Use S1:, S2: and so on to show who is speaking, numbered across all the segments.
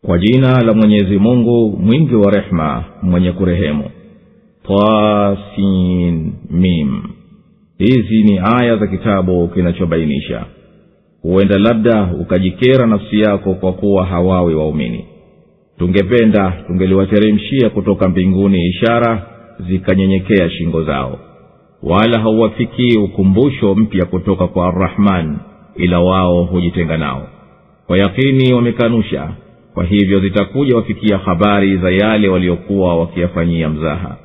S1: kwa jina la mwenyezi mungu mwingi wa rehema mwenye kurehemu tasin mim hizi ni aya za kitabu kinachobainisha huenda labda ukajikera nafsi yako kwa kuwa hawawi waumini tungependa tungeliwateremshia kutoka mbinguni ishara zikanyenyekea shingo zao wala hauwafikii ukumbusho mpya kutoka kwa arrahman ila wao hujitenga nao kwa yakini wamekanusha kwa hivyo zitakuja wafikia habari za yale waliokuwa wakiyafanyia mzaha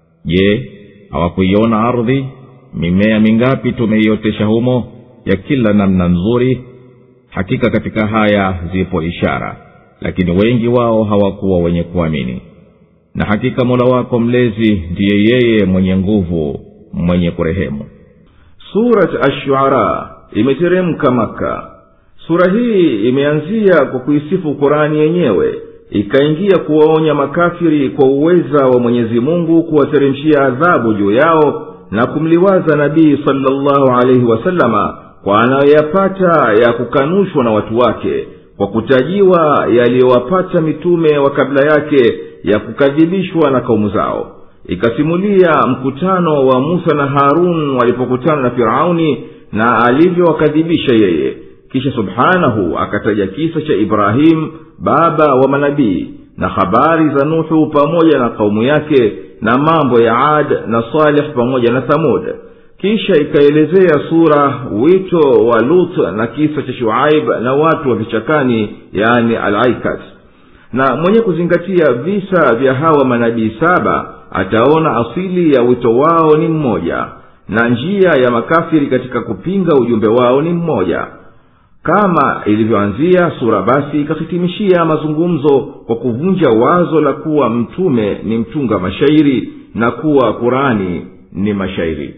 S1: je hawakuiona ardhi mimea mingapi tumeiotesha humo ya kila namna nzuri hakika katika haya zipo ishara lakini wengi wao hawakuwa wenye kuamini na hakika mola wako mlezi ndiye yeye mwenye nguvu mwenye kurehemu
S2: surat ashuara imeteremka maka sura hii imeanzia kwa kuisifu kurani yenyewe ikaingia kuwaonya makafiri kwa uweza wa mwenyezi mungu kuwateremshia adhabu juu yao na kumliwaza nabii salllahu alaihi wasalama kwa anayoyapata ya kukanushwa na watu wake kwa kutajiwa yaliyowapata mitume wa kabla yake ya kukadhibishwa na kaumu zao ikasimulia mkutano wa musa na harun walipokutana na firauni na alivyowakadhibisha yeye kisha subhanahu akataja kisa cha ibrahimu baba wa manabii na habari za nuhu pamoja na kaumu yake na mambo ya ad na saleh pamoja na thamud kisha ikaelezea sura wito wa lut na kisa cha shuaib na watu wa vichakani yani alaikat na mwenye kuzingatia visa vya hawa manabii saba ataona asili ya wito wao ni mmoja na njia ya makafiri katika kupinga ujumbe wao ni mmoja kama ilivyoanzia sura basi ikahitimishia mazungumzo kwa kuvunja wazo la kuwa mtume ni mtunga mashairi na kuwa kurani ni mashairi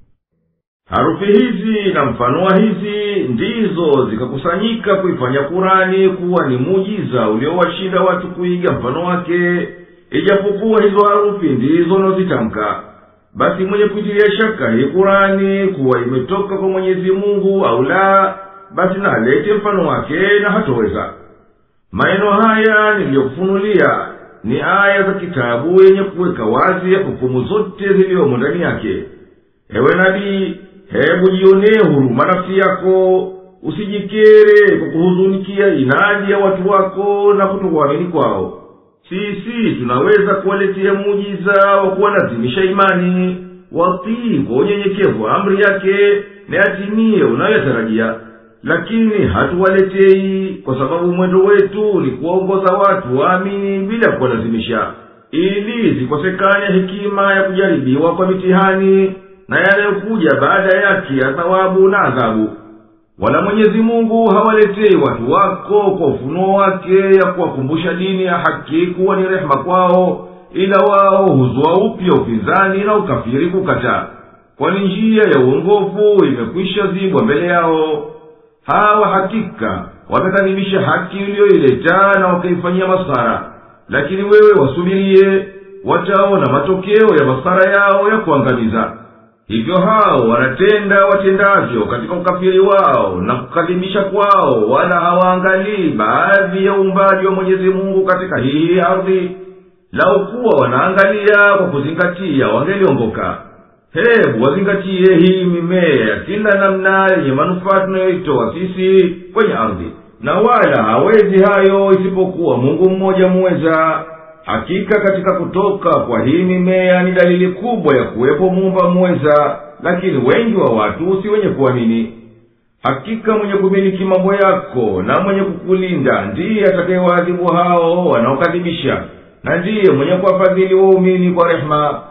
S2: harufi hizi na mfano wa hizi ndizo zikakusanyika kuifanya kurani kuwa ni muujiza uliowashinda watu kuiga mfano wake ijapokuwa hizo harufi ndizo unaozitamka basi mwenye kuitilia shaka hii kurani kuwa imetoka kwa mwenyezi mungu au la basi na alete mfano wake na hatoweza maneno haya niliyokufunulia ni aya za kitabu yenye kuweka wazi hukumu zote ziliyomo ndani yake ewe nabii hebu jionee huruma nafsi yako usijikere kwa kuhuzunikia inadi ya watu wako na kutokuamini kwao sisi tunaweza kuwaletea muujiza wa kuwalazimisha imani watii kwa unyenyekevu wa amri yake na yatimie unayotarajia lakini hatuwaletei kwa sababu mwendo wetu ni kuwaongoza watu waamini bila kuwalazimisha ili zikosekane hekima ya kujaribiwa kwa mitihani na yanayokuja baada yake ya thawabu na adhabu wala mwenyezi mungu hawaletei watu wako kwa ufunuo wake ya kuwakumbusha dini ya haki kuwa ni rehema kwao ila wao huzua upya upinzani na ukafiri kukataa kwani njia ya uongofu imekwisha zibwa mbele yao hawa hakika wamekadhibisha haki iliyoileta na wakaifanyia masara lakini wewe wasubirie wataona matokeo ya masara yao ya kuangamiza hivyo hao wanatenda watendavyo katika ukafiri wao na kukadhibisha kwao wala hawaangalii baadhi ya uumbaji wa mwenyezi mungu katika hii ardhi lau kuwa wanaangalia kwa kuzingatia wangeliongoka hebu wazingatie hii mimea ya kila namna yenye manufaa tunayoitoa sisi kwenye ardhi na wala hawezi hayo isipokuwa mungu mmoja muweza hakika katika kutoka kwa hii mimea ni dalili kubwa ya kuwepo muumba muweza lakini wengi wa watu si wenye kuamini hakika mwenye kumiliki mambo yako na mwenye kukulinda ndiye atakayewaadhibu hao wanaokadhibisha na ndiye mwenye kuwafadhili waumini kwa rehema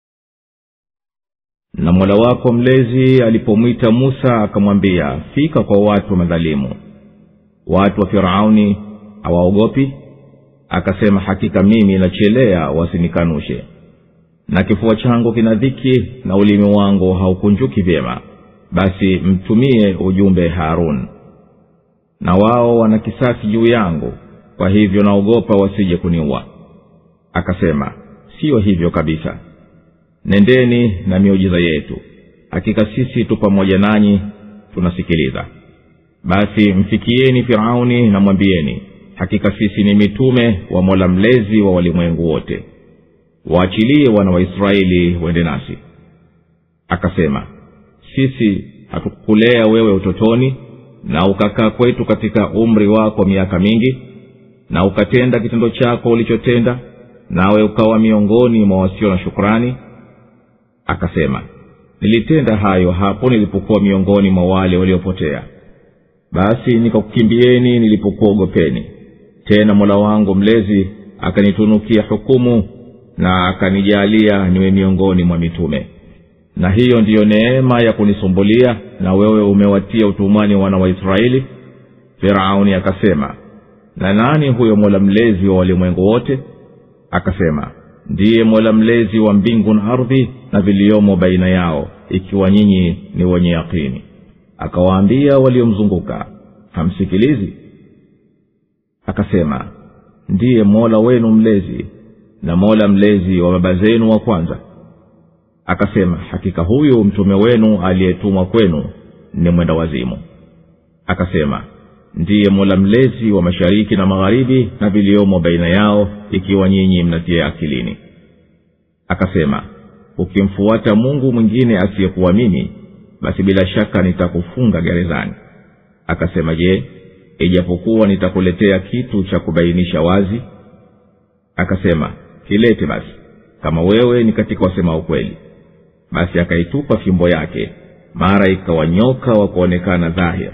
S1: na mola wako mlezi alipomwita musa akamwambia fika kwa watu madhalimu watu wa firauni hawaogopi akasema hakika mimi nachelea wasinikanushe na kifua changu kina dhiki na ulimi wangu haukunjuki vyema basi mtumie ujumbe harun na wao wana kisasi juu yangu kwa hivyo naogopa wasije kuniua akasema siyo hivyo kabisa nendeni na miujiza yetu hakika sisi tu pamoja nanyi tunasikiliza basi mfikieni firauni na mwambieni hakika sisi ni mitume wa mola mlezi wa walimwengu wote waachilie wana waisraeli wende nasi akasema sisi hatukukulea wewe utotoni na ukakaa kwetu katika umri wako miaka mingi na ukatenda kitendo chako ulichotenda nawe ukawa miongoni mwa wasio na shukrani akasema nilitenda hayo hapo nilipokuwa miongoni mwa wale waliopotea basi nikakukimbieni nilipokuogopeni tena mola wangu mlezi akanitunukia hukumu na akanijaalia niwe miongoni mwa mitume na hiyo ndiyo neema ya kunisumbulia na wewe umewatia utumwani wana wa israeli firauni akasema na nani huyo mola mlezi wa walimwengu wote akasema ndiye mola mlezi wa mbingu na ardhi na viliyomo baina yao ikiwa nyinyi ni wenye yakini akawaambia waliomzunguka hamsikilizi akasema ndiye mola wenu mlezi na mola mlezi wa baba zenu wa kwanza akasema hakika huyu mtume wenu aliyetumwa kwenu ni mwenda wazimu akasema ndiye mola mlezi wa mashariki na magharibi na viliomo baina yao ikiwa nyinyi mnatia akilini akasema ukimfuata mungu mwingine asiyekuwa mimi basi bila shaka nitakufunga gerezani akasema je ijapokuwa nitakuletea kitu cha kubainisha wazi akasema kilete basi kama wewe ni katika wasema ukweli basi akaitupa fimbo yake mara ikawa nyoka wa kuonekana dhahir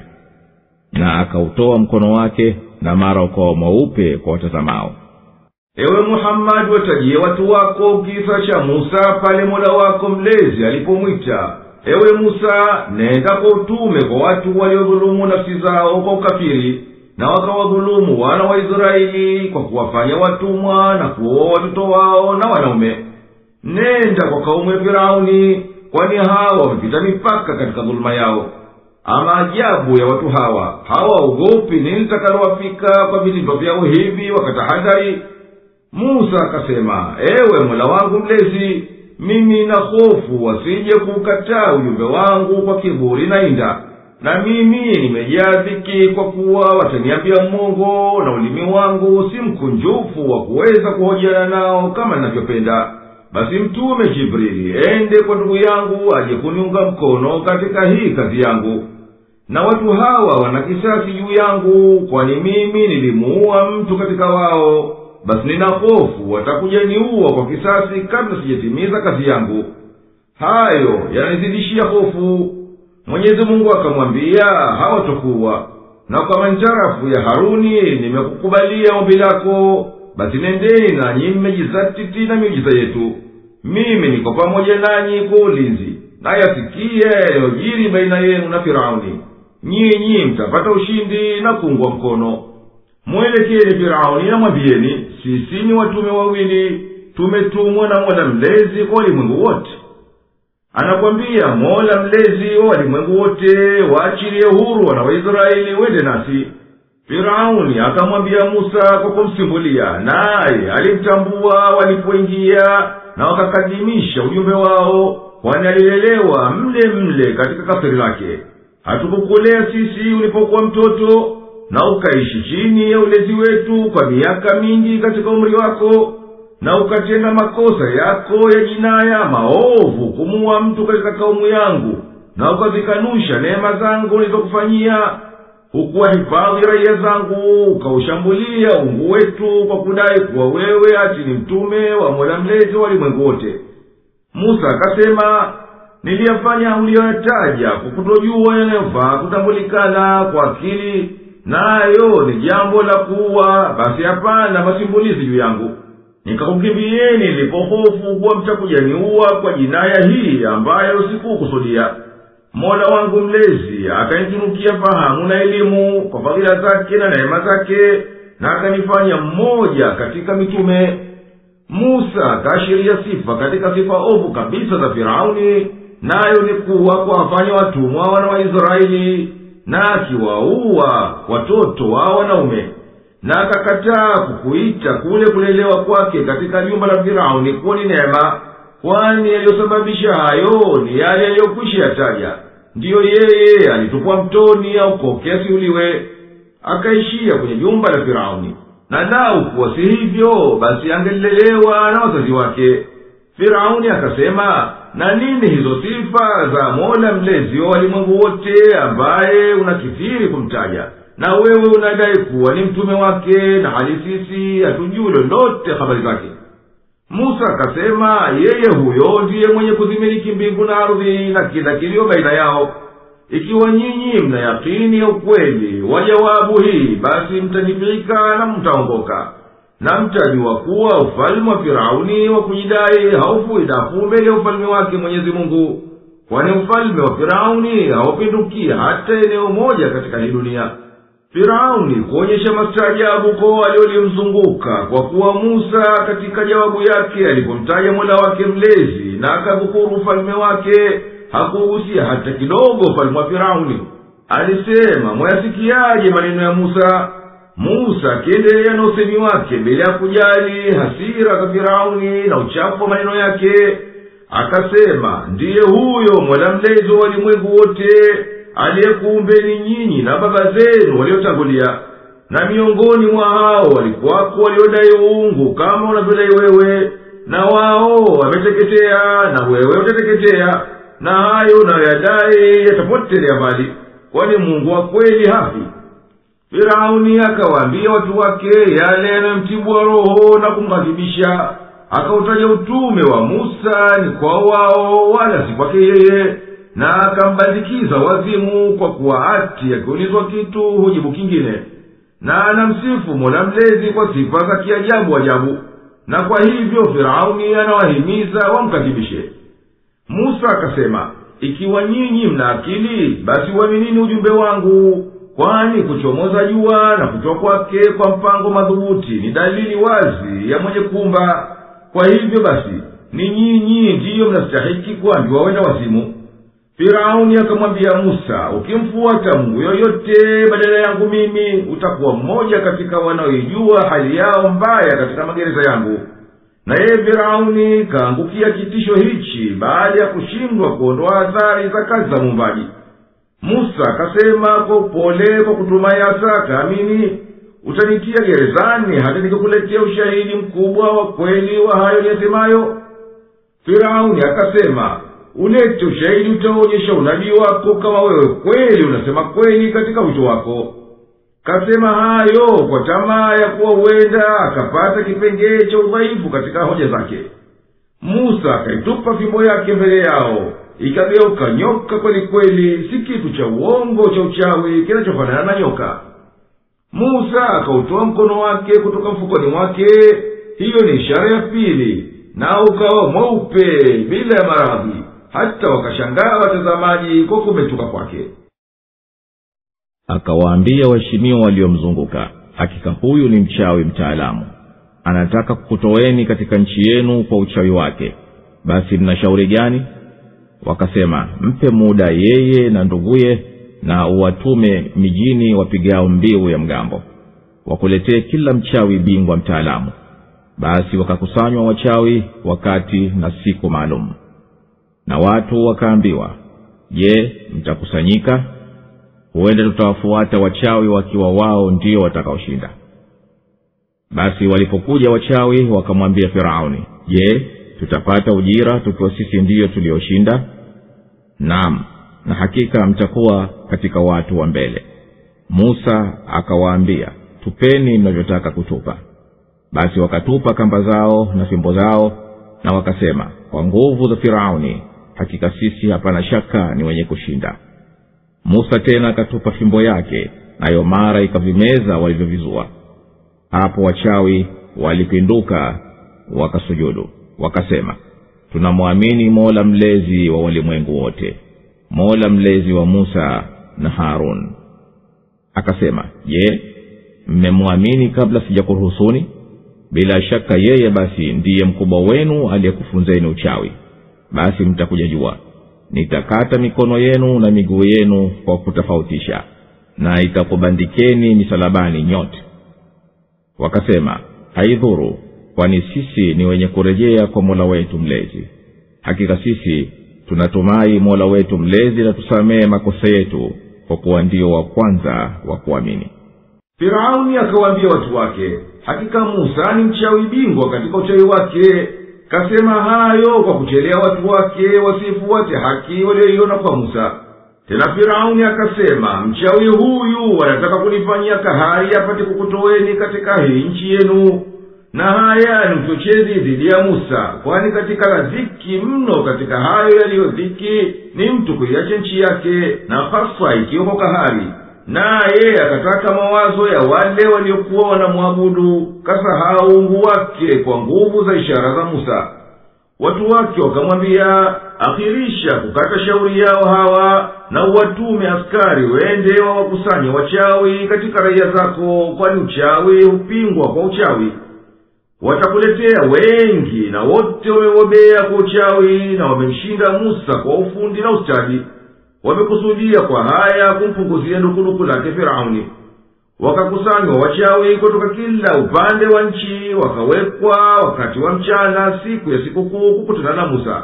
S1: na akautoa mkono wake na mara ukawa mweupe kwa watazamao
S2: ewe muhammadi watajie watu wako kisa cha musa pale mola wako mlezi alipomwita ewe musa nenda kwa utume kwa watu waliodhulumu nafsi zao kwa ukafiri na wakawadhulumu wana wa israeli kwa kuwafanya watumwa na kuoa watoto wao na wanaume nenda kwa kaumu ya firauni kwani hawa wamepita mipaka katika dhuluma yao ama ajabu ya watu hawa hawaogopi nini litakalowafika kwa vitendo vyao hivi wakatahadhari musa akasema ewe mola wangu mlezi mimi na hofu wasije kuukataa ujumbe wangu kwa kiburi na inda na mimi nimejaa dhiki kwa kuwa wataniambia mongo na ulimi wangu si mkunjufu wa kuweza kuhojiana nao kama ninavyopenda basi mtume jibrili ende kwa ndugu yangu aje kuniunga mkono katika hii kazi yangu na watu hawa wana kisasi juu yangu kwani mimi nilimuua mtu katika wao basi nina hofu watakuja niua kwa kisasi kabla sijatimiza kazi yangu hayo yananizidishia hofu mwenyezi mungu akamwambia hawatokuwa na kwa manjarafu ya haruni nimekukubalia ombi lako basi nendeni nanyi mmejizatiti na miujiza yetu mimi niko pamoja nanyi kwa ulinzi nayasikie yaliyojiri baina yenu na firauni nyinyi mtapata ushindi na kuungwa mkono mwelekeni firauni na mwambieni sisi ni watume wawili tumetumwa na mola mlezi kwa walimwengu wote anakwambia mola mlezi wa walimwengu wote waachilie huru wana waisraeli wende nasi firauni akamwambia musa kwa kumsimbulia naye alimtambua walipoingia na wakakadimisha ujumbe wao kwani alilelewa mle mle katika kasiri lake hatukukulea sisi ulipokuwa mtoto na ukaishi chini ya ulezi wetu kwa miaka mingi katika umri wako na ukatenda makosa yako ya jinaya maovu kumuua mtu katika kaumu yangu na ukazikanusha neema zangu nilizokufanyia hukuwahifadhi raia zangu ukaushambulia ungu wetu kwa kudai kuwa wewe ati ni mtume wa mola mlezi wa walimwengu wote musa akasema niliyafanya uliyoyataja kwa kutojua yanayofaa kutambulikana kwa akili nayo ni jambo la kuwa basi hapana masimbulizi juu yangu nikakukimbieni nilipohofu kuwa mtakujaniua kwa jinaya hii ambayo sikukusudia mola wangu mlezi akanitunukia fahamu na elimu kwa fadhila zake na neema zake na akanifanya mmoja katika mitume musa akaashiria sifa katika sifa ovu kabisa za firauni nayo ni kuwa kuwafanya watumwa wana wa israeli na akiwaua watoto wa wanaume na akakataa kukuita kule kulelewa kwake katika jumba la firauni kuwa ni neema kwani yaliyosababisha hayo ni yale yaliyokwisha yataja ndiyo yeye alitupwa mtoni aukoke asiuliwe akaishia kwenye jumba la firauni na lau kuwa si hivyo basi angelilelewa na wazazi wake firauni akasema na nini hizo sifa za mola mlezi wa walimwengu wote ambaye unakithiri kumtaja na wewe unadai kuwa ni mtume wake na hali sisi hatujui lolote habari zake musa akasema yeye huyo ndiye mwenye kuzimiliki mbingu na ardhi na kila kilio baina yao ikiwa nyinyi mna yakini ya ukweli wa jawabu hii basi mtanifika na mtaongoka na mtajua kuwa ufalme wa firauni wa kujidai haufui dafu mbele ya ufalme wake mwenyezi mungu kwani ufalme wa firauni haupinduki hata eneo moja katika hii dunia firauni kuonyesha mastaajabu kwa wale waliomzunguka kwa kuwa musa katika jawabu yake alipomtaja mola wake mlezi na akadhukuru ufalme wake hakugusia hata kidogo ufalme wa firauni alisema mwayasikiaje maneno ya musa musa akiendelea na usemi wake bila ya kujali hasira za firauni na uchafu wa maneno yake akasema ndiye huyo mola mlezi wa walimwengu wote aliyekuumbeni nyinyi na baba zenu waliotangulia na miongoni mwa hao walikuwako waliodai uungu kama unavyodai wewe na wao wameteketea na wewe utateketea na hayo unayoyadai yatapotelea mbali kwani mungu wa kweli hafi firauni akawaambia watu wake yale yanayomtibwa roho na kumghadhibisha akautaja utume wa musa ni kwa wao wala si kwake yeye na akambandikiza wazimu kwa kuwa ati akiulizwa kitu hujibu kingine na anamsifu mola mlezi kwa sifa za kiajabu ajabu na kwa hivyo firauni anawahimiza wamkadhibishe musa akasema ikiwa nyinyi mna akili basi uaminini ujumbe wangu kwani kuchomoza jua na kutoka kwake kwa mpango madhubuti ni dalili wazi ya mwenye kumba kwa hivyo basi ni nyinyi ndiyo mnastahiki kuambiwa wenda wazimu firauni akamwambia musa ukimfuata mungu yoyote badala yangu mimi utakuwa mmoja katika wanaoijua hali yao mbaya katika magereza yangu na yeye firauni kaangukia kitisho hichi baada ya kushindwa kuondoa athari za kazi za muumbaji musa akasema kwa upole kwa kutumai hasa akaamini utanitia gerezani hata nikikuletea ushahidi mkubwa wa kweli wa hayo niyasemayo firauni akasema ulete ushahidi utaonyesha unabii wako kama wewe kweli unasema kweli katika wito wako kasema hayo kwa tamaa ya kuwa huenda akapata kipengee cha udhaifu katika hoja zake musa akaitupa fimbo yake mbele yao ikageuka nyoka kweli kweli si kitu cha uongo cha uchawi kinachofanana na nyoka musa akautoa mkono wake kutoka mfukoni mwake hiyo ni ishara ya pili na ukawa mweupe bila ya maradhi hata wakashangaa watazamaji kwa kumetuka kwake
S1: akawaambia waheshimiwa waliomzunguka hakika huyu ni mchawi mtaalamu anataka kukutoweni katika nchi yenu kwa uchawi wake basi mna shauri gani wakasema mpe muda yeye na nduguye na uwatume mijini wapigao mbiu ya mgambo wakuletee kila mchawi bingwa mtaalamu basi wakakusanywa wachawi wakati na siku maalum na watu wakaambiwa je mtakusanyika huenda tutawafuata wachawi wakiwa wao ndio watakaoshinda basi walipokuja wachawi wakamwambia firauni je tutapata ujira tukiwa sisi ndiyo tulioshinda naam na hakika mtakuwa katika watu wa mbele musa akawaambia tupeni mnavyotaka kutupa basi wakatupa kamba zao na fimbo zao na wakasema kwa nguvu za firauni hakika sisi hapana shaka ni wenye kushinda musa tena akatupa fimbo yake nayo mara ikavimeza walivyovizua hapo wachawi walipinduka wakasujudu wakasema tunamwamini mola mlezi wa walimwengu wote mola mlezi wa musa na harun akasema je mmemwamini kabla sijakuruhusuni bila shaka yeye basi ndiye mkubwa wenu aliyekufunzeni uchawi basi mtakuja jua nitakata mikono yenu na miguu yenu kwa kutofautisha na itakubandikeni misalabani nyote wakasema haidhuru kwani sisi ni wenye kurejea kwa mola wetu mlezi hakika sisi tunatumai mola wetu mlezi na tusamehe makosa yetu kwa kuwa ndio wa kwanza wa kuamini
S2: firauni akawaambia watu wake hakika musa ni mchawi bingwa katika uchawi wake kasema hayo kwa kuchelea watu wake wasifuate haki walioiona kwa musa tena firauni akasema mchawi huyu anataka kunifanyia kahari apate kukutoweni katika hii nchi yenu na haya ni uchochezi dhidi ya musa kwani katika la dhiki mno katika hayo yaliyo dhiki ni mtu kuiacha nchi yake na hasa ikiwemo kahari naye akataka mawazo ya wale waliokuwa wanamwabudu kasahau ungu wake kwa nguvu za ishara za musa watu wake wakamwambia akhirisha kukata shauri yao hawa na uwatume askari wende wawakusanye wachawi katika raia zako kwani uchawi hupingwa kwa uchawi watakuletea wengi na wote wamebobea kwa uchawi na wamemshinda musa kwa ufundi na ustadi wamekusudia kwa haya kumpunguzia dukuduku lake firauni wakakusanywa wachawi kutoka kila upande wa nchi wakawekwa wakati wa mchana siku ya sikukuu kukutana na musa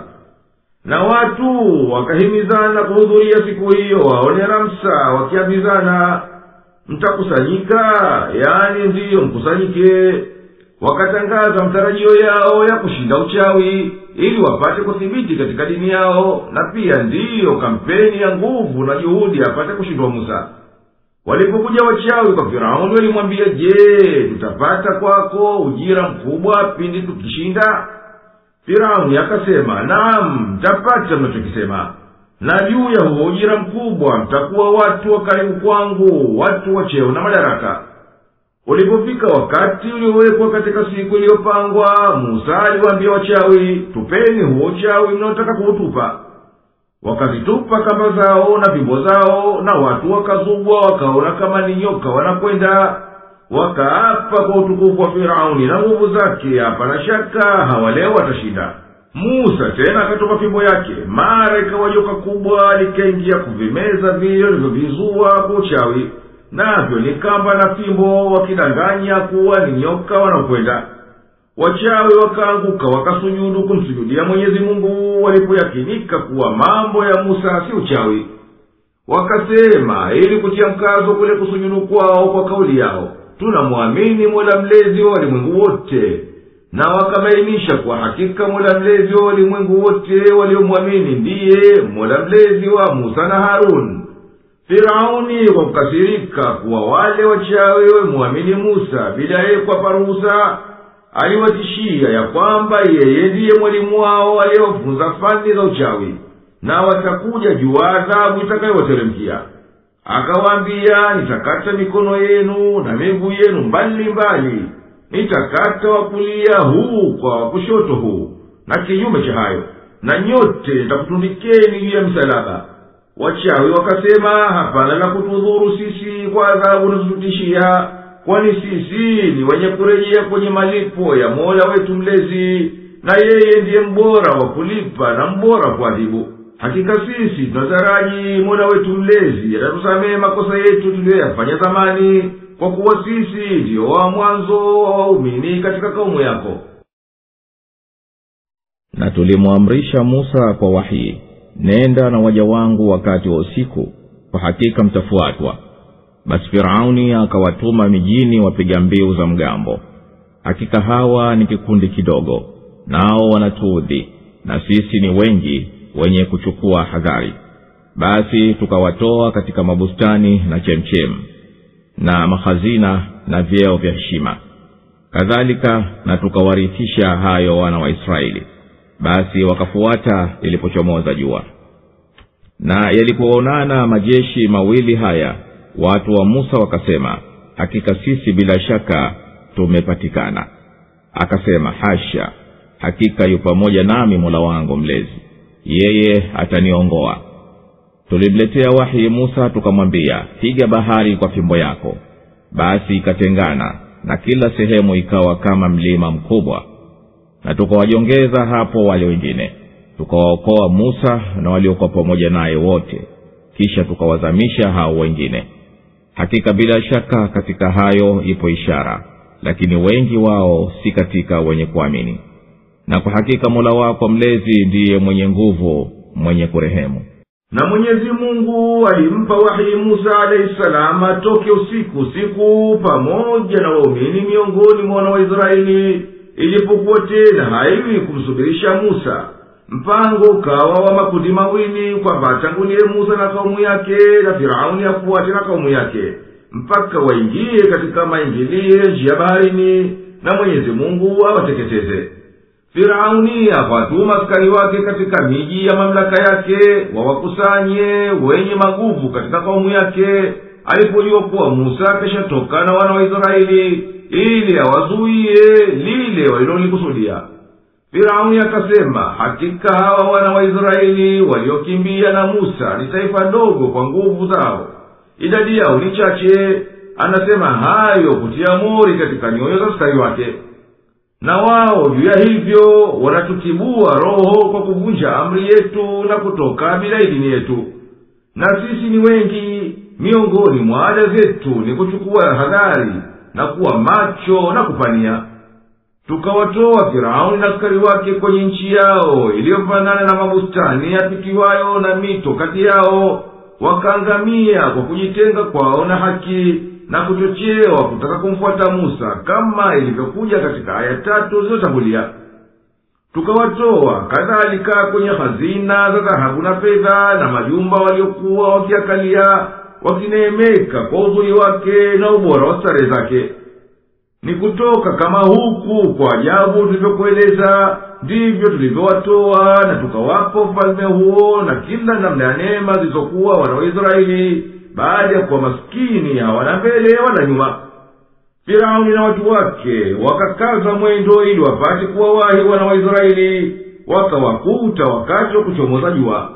S2: na watu wakahimizana kuhudhuria siku hiyo waone ramsa wakiambizana mtakusanyika yani ndiyo mkusanyike wakatangaza matarajio yao ya kushinda uchawi ili wapate kuthibiti katika dini yao na pia ndiyo kampeni ya nguvu na juhudi apate kushindwa musa walipokuja wachawi kwa firauni walimwambia je tutapata kwako ujira mkubwa pindi tukishinda firauni akasema naam mtapata mnachokisema na juu ya huo ujira mkubwa mtakuwa watu wa karibu kwangu watu wa cheo na madaraka ulipofika wakati uliowekwa katika siku iliyopangwa musa aliwaambia wachawi tupeni huo uchawi mnaotaka kuutupa wakazitupa kamba zao na fimbo zao na watu wakazubwa wakaona kama ni nyoka wanakwenda wakaapa kwa utukufu wa firauni na nguvu zake hapana shaka hawaleo watashinda musa tena akatoka fimbo yake mara ikawa joka kubwa likaingia kuvimeza vile walivyovizua kwa uchawi navyo ni kamba na fimbo wakidanganya kuwa ni nyoka wanaokwenda wachawi wakaanguka wakasujudu kumsujudia mwenyezi mungu walipoyakinika kuwa mambo ya musa si uchawi wakasema ili kutia mkazo kule kusujudu kwao kwa kauli yao tunamwamini mola mlezi wa walimwengu wote na wakabainisha kwa hakika mola mlezi wa walimwengu wote waliomwamini ndiye mola mlezi wa musa na haruni firauni kwa kukasirika kuwa wale wachawi wemwamini musa bila yeye kuwapa ruhusa aliwatishia ya kwamba yeye ndiye mwalimu wao aliyewafunza fani za uchawi na watakuja juu adhabu itakayowateremkia akawaambia nitakata mikono yenu na miguu yenu mbali mbali nitakata wakulia huu kwa wakushoto huu na kinyume cha hayo na nyote nitakutundikeni juu ya msalaba wachawi wakasema hapana la kutudhuru sisi kwa adhabu unazotutishia kwani sisi ni wenye kurejea kwenye malipo ya mola wetu mlezi na yeye ndiye mbora wa kulipa na mbora wa kuadhibu hakika sisi tunataraji mola wetu mlezi atatusamehe makosa yetu tuliyoyafanya zamani kwa kuwa sisi ndiyo wa mwanzo wa waumini katika kaumu yako
S1: na tulimwamrisha musa kwa wahii nenda na waja wangu wakati wa usiku kwa hakika mtafuatwa basi firauni akawatuma mijini wapiga mbiu za mgambo hakika hawa ni kikundi kidogo nao wanatuudhi na sisi ni wengi wenye kuchukua hadhari basi tukawatoa katika mabustani na chemchem na mahazina na vyeo vya heshima kadhalika na tukawarithisha hayo wana wa israeli basi wakafuata ilipochomoza jua na yalipoonana majeshi mawili haya watu wa musa wakasema hakika sisi bila shaka tumepatikana akasema hasha hakika yu pamoja nami mola wangu mlezi yeye ataniongoa tulimletea wahi musa tukamwambia piga bahari kwa fimbo yako basi ikatengana na kila sehemu ikawa kama mlima mkubwa na tukawajongeza hapo wale wengine tukawaokoa musa na waliokuwa pamoja naye wote kisha tukawazamisha hao wengine hakika bila shaka katika hayo ipo ishara lakini wengi wao si katika wenye kuamini na kwa hakika mola wako mlezi ndiye mwenye nguvu mwenye kurehemu
S2: na mwenyezi mungu alimpa wahi musa alahi salamu atoke usiku usiku pamoja na waumini miongoni mwa wana waisraeli ilipokuwa tena haiwi kumsubirisha musa mpango ukawa wa makundi mawili kwamba atangulie musa na kaumu yake na firauni afuate na kaumu yake mpaka waingie katika maingilie njia baharini na mwenyezi mungu awateketeze firauni akawatuma askari wake katika miji ya mamlaka yake wawakusanye wenye maguvu katika kaumu yake alipojua kuwa musa akishatoka na wana wa israeli ili awazuiye lile walilolikusudia firauni akasema hakika hawa wana wa israeli waliokimbia na musa ni taifa dogo kwa nguvu zao idadi yao ni chache anasema hayo kutia mori katika nyoyo za askari wake na wao juu ya hivyo wanatukibua roho kwa kuvunja amri yetu na kutoka bila idini yetu na sisi ni wengi miongoni mwa ada zetu ni kuchukua hadhari na kuwa macho na kupania tukawatoa firauni na askari wake kwenye nchi yao iliyofanana na mabustani yapitiwayo na mito kati yao wakaangamia kwa kujitenga kwao na haki na kuchochewa kutaka kumfuata musa kama ilivyokuja katika aya tatu zilizotangulia tukawatoa kadhalika kwenye hazina za dhahabu na fedha na majumba waliokuwa wakiakalia wakineemeka kwa uzuri wake na ubora wa starehe zake ni kutoka kama huku kwa ajabu tulivyokueleza ndivyo tulivyowatoa na tukawapa ufalme huo na kila namna ya neema zilizokuwa wana waisraeli baada ya kuwa maskini hawana mbele wala nyuma firauni na watu wake wakakaza mwendo ili wapate kuwawahi wana waisraeli wakawakuta wakati wa kuchomoza jua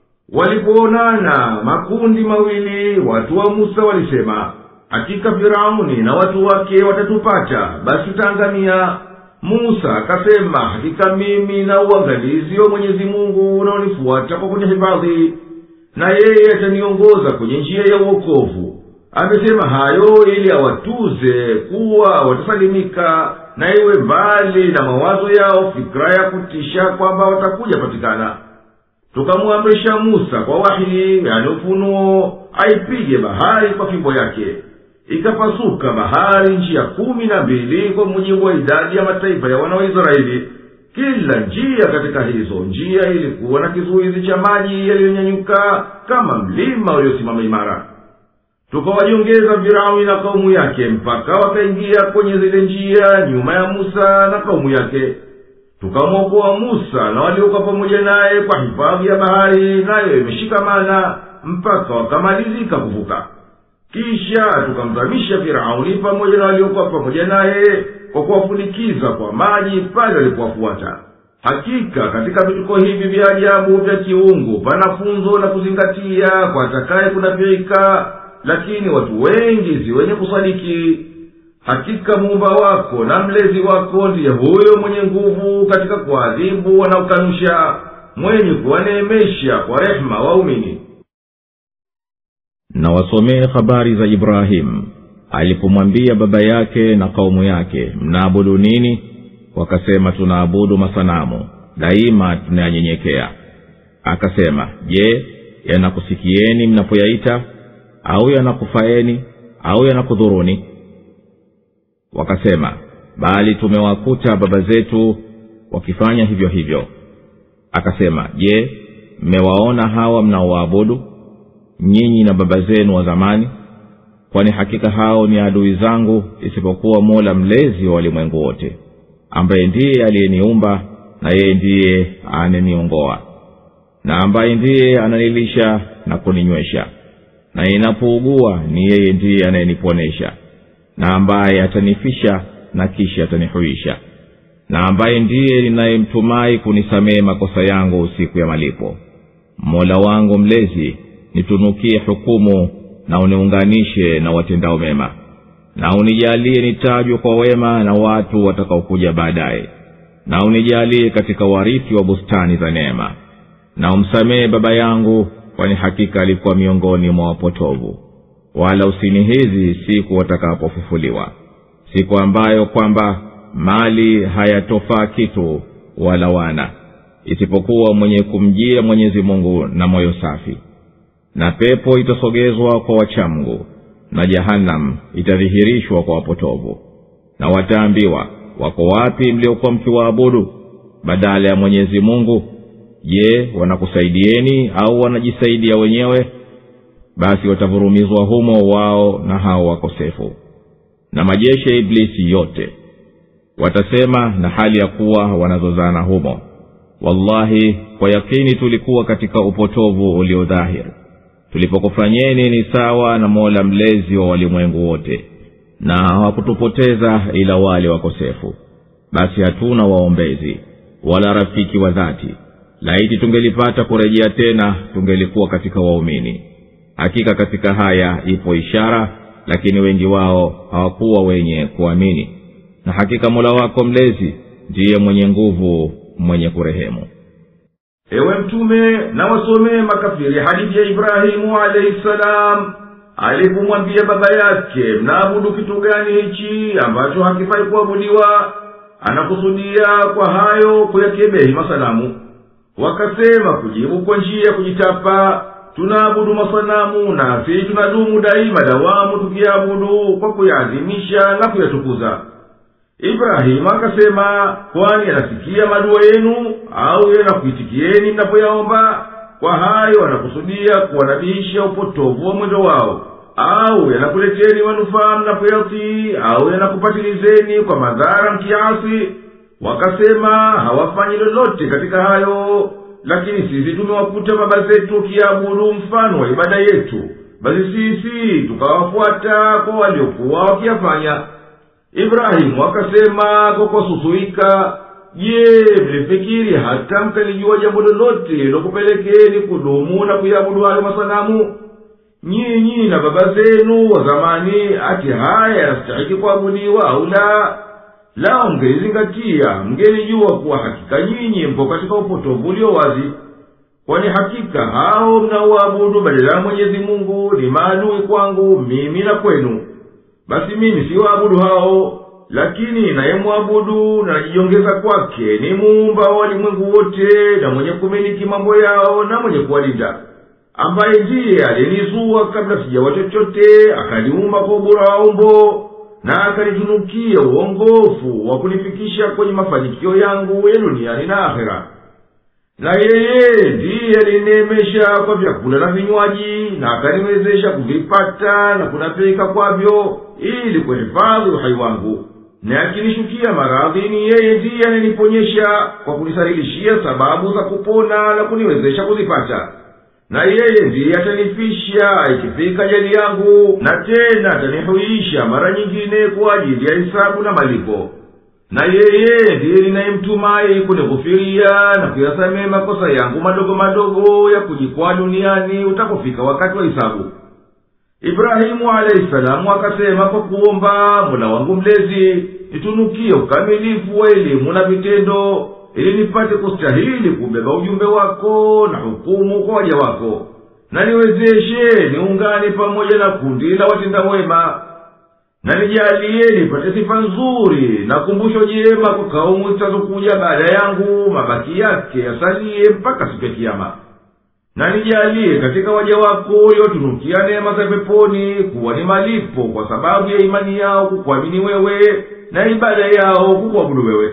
S2: walipoonana makundi mawili watu wa musa walisema hakika firauni na watu wake watatupata basi tutaangamia musa akasema hakika mimi na uangalizi wa mwenyezi mungu unaonifuata kwa kunihifadhi na yeye ataniongoza kwenye njia ya uokovu amesema hayo ili awatuze kuwa watasalimika na iwe mbali na mawazo yao fikira ya kutisha kwamba watakuja patikana tukamwamrisha musa kwa wahi yani ufunuo aipige bahari kwa fimbo yake ikapasuka bahari njia kumi na mbili kwa mujibu wa idadi ya mataifa ya wana wa israeli kila njia katika hizo njia ilikuwa na kizuizi cha maji yaliyonyanyuka kama mlima uliosimama imara tukawajiongeza firauni na kaumu yake mpaka wakaingia kwenye zile njia nyuma ya musa na kaumu yake tukamwokoa musa na waliokuwa pamoja naye kwa hifadhi ya bahari nayo imeshikamana mpaka wakamalizika kuvuka kisha tukamzamisha firauni pamoja na waliokuwa pamoja naye kwa kuwafunikiza kwa maji pale walipowafuata hakika katika vituko hivi vya ajabu vya kiungu pana funzo la kuzingatia kwa atakaye kunafiika lakini watu wengi si wenye kusadiki hakika muumba wako na mlezi wako ndiye huyo mwenye nguvu katika kuadhibu wanaokanusha mwenye kuwaneemesha kwa rehema waumini
S1: na wasomee habari za ibrahimu alipomwambia baba yake na kaumu yake mnaabudu nini wakasema tunaabudu masanamu daima tunayanyenyekea akasema je yanakusikieni mnapoyaita au yanakufaeni au yanakudhuruni wakasema bali tumewakuta baba zetu wakifanya hivyo hivyo akasema je mmewaona hawa mnaowaabudu nyinyi na baba zenu wa zamani kwani hakika hao ni adui zangu isipokuwa mola mlezi wa walimwengu wote ambaye ndiye aliyeniumba na yeye ndiye ananiongoa na ambaye ndiye ananilisha na kuninywesha na ninapougua ni yeye ndiye anayeniponesha na ambaye atanifisha na kisha atanihuisha na ambaye ndiye ninayemtumai kunisamehe makosa yangu siku ya malipo mola wangu mlezi nitunukie hukumu na uniunganishe na watendao mema na unijalie nitajwe kwa wema na watu watakaokuja baadaye na unijalie katika warithi wa bustani za neema na umsamehe baba yangu kwani hakika alikuwa miongoni mwa wapotovu wala usinihizi siku watakapofufuliwa siku ambayo kwamba mali hayatofaa kitu wala wana isipokuwa mwenye kumjia mwenyezi mungu na moyo safi na pepo itasogezwa kwa wachamgu na jahannam itadhihirishwa kwa wapotovu na wataambiwa wako wapi mliokuwa mkiwaabudu badala ya mwenyezi mungu je wanakusaidieni au wanajisaidia wenyewe basi watavurumizwa humo wao na hao wakosefu na majeshi ya iblisi yote watasema na hali ya kuwa wanazozana humo wallahi kwa yakini tulikuwa katika upotovu uliodhahiri tulipokufanyeni ni sawa na mola mlezi wa walimwengu wote na hawakutupoteza ila wale wakosefu basi hatuna waombezi wala rafiki wa dhati laiti tungelipata kurejea tena tungelikuwa katika waumini hakika katika haya ipo ishara lakini wengi wao hawakuwa wenye kuamini na hakika mola wako mlezi ndiye mwenye nguvu mwenye kurehemu
S2: ewe mtume na wasomee makafiri hadithi ya ibrahimu alaihi salam alipomwambia baba yake mnaabudu kitu gani hichi ambacho hakifai kuabudiwa anakusudia kwa hayo kuyakebehi masanamu wakasema kujibu kwa njia ya kujitapa tunaabudu masanamu nasi tunadumu daima dawamu tukiabudu kwa kuyaadhimisha na kuyatukuza ibrahimu akasema kwani anasikia madua yenu au yanakuitikieni mnapoyaomba kwa hayo anakusudia kuwanabihisha upotovu wa mwendo wao au yanakuleteni manufaa mnapoyatii au yanakupatilizeni kwa madhara mkiasi wakasema hawafanyi lolote katika hayo lakini sisi tumewakuta baba zetu wakiabudu mfano wa ibada yetu basi sisi tukawafuata kwa waliokuwa wakiyafanya ibrahimu akasema kwa kuwasusuika je mlifikiri hata mkalijua jambo lolote lokupelekeni kudumu na kuyabudu hayo masanamu nyinyi na baba zenu wa zamani ati haya yanastahiki kuabudiwa au la lao mngelizingatia mngelijua kuwa hakika nyinyi mpo katika upotovu ulio wazi kwani hakika hao mnaoabudu badala ya mwenyezi mungu ni maadui kwangu mimi na kwenu basi mimi siwaabudu hao lakini nayemwabudu na najiongeza kwake ni muumba wa walimwengu wote na mwenye kumiliki mambo yao na mwenye kuwalinda ambaye ndiye alinizua kabla sijawa chochote akaniumba kwa ubora wa umbo na akanitunukia uongofu wa kunifikisha kwenye mafanikio yangu ya duniani na akhera na yeye ndiye alineemesha kwa vyakula na vinywaji na akaniwezesha kuvipata na kunapika kwavyo ili kuhifadhi uhai wangu na akinishukia maradhi ni yeye ndiye ananiponyesha kwa kunisarilishia sababu za kupona na kuniwezesha kuzipata na yeye ndiye atanifisha ikifika jali yangu na tena atanihuisha mara nyingine kwa ajili ya hisabu na malipo na yeye ndiye ninayemtumai kunighufiria na kuyasamehe makosa yangu madogo madogo ya kujikwaa duniani utapofika wakati wa hisabu ibrahimu alahi salamu akasema kwa kuomba mola wangu mlezi nitunukie ukamilifu wa elimu na vitendo ili nipate kustahili kubeba ujumbe wako na hukumu kwa waja wako na niwezeshe niungane pamoja na kundi la watenda wema na nijalie nipate sifa nzuri na kumbusho jema kwa kaumu zitazokuja baada yangu mabaki yake yasalie mpaka siku ya kiama na nijalie katika waja wako uliotunukia neema za peponi kuwa ni malipo kwa sababu ya imani yao kukuamini wewe na ibada yao kukuabudu wewe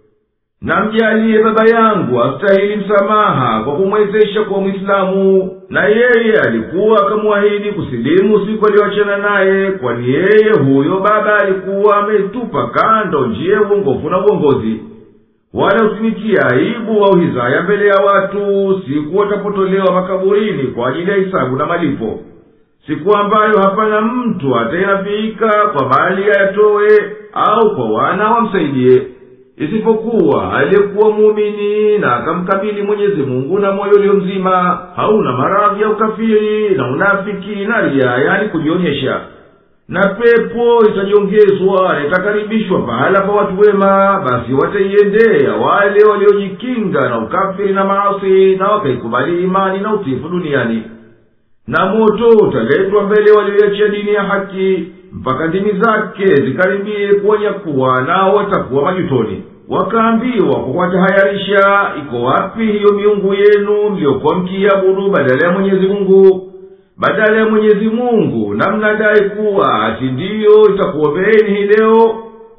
S2: na mjalie baba yangu astahili msamaha kwa kumwezesha kuwa mwislamu na yeye alikuwa akamwahidi kusilimu siku aliyoachana naye kwani yeye huyo baba alikuwa ametupa kando njia ya uongofu na uongozi wala usinitie aibu au hizaya mbele ya watu siku watapotolewa makaburini kwa ajili ya hisabu na malipo siku ambayo hapana mtu atayenafiika kwa mali ayatowe au kwa wana wamsaidie isipokuwa aliyekuwa muumini na akamkabili mwenyezi mungu na moyo ulio mzima hauna maradhi ya ukafiri na unafiki na ria yani kujionyesha na pepo itajiongezwa na itakaribishwa pahala pa watu wema basi wataiendea wale waliojikinga na ukafiri na maasi na wakaikubali imani na utifu duniani na moto utaletwa mbele walioiachia dini ya haki mpaka ndimi zake zikaribie kuwanyakuwa nao watakuwa majutoni wakaambiwa kwa kuwatahayarisha iko wapi hiyo miungu yenu mliyokuwa mkiabudu badala ya mwenyezi mungu badala ya mwenyezi mungu na mnadai kuwa ati ndiyo itakuombeeni hii leo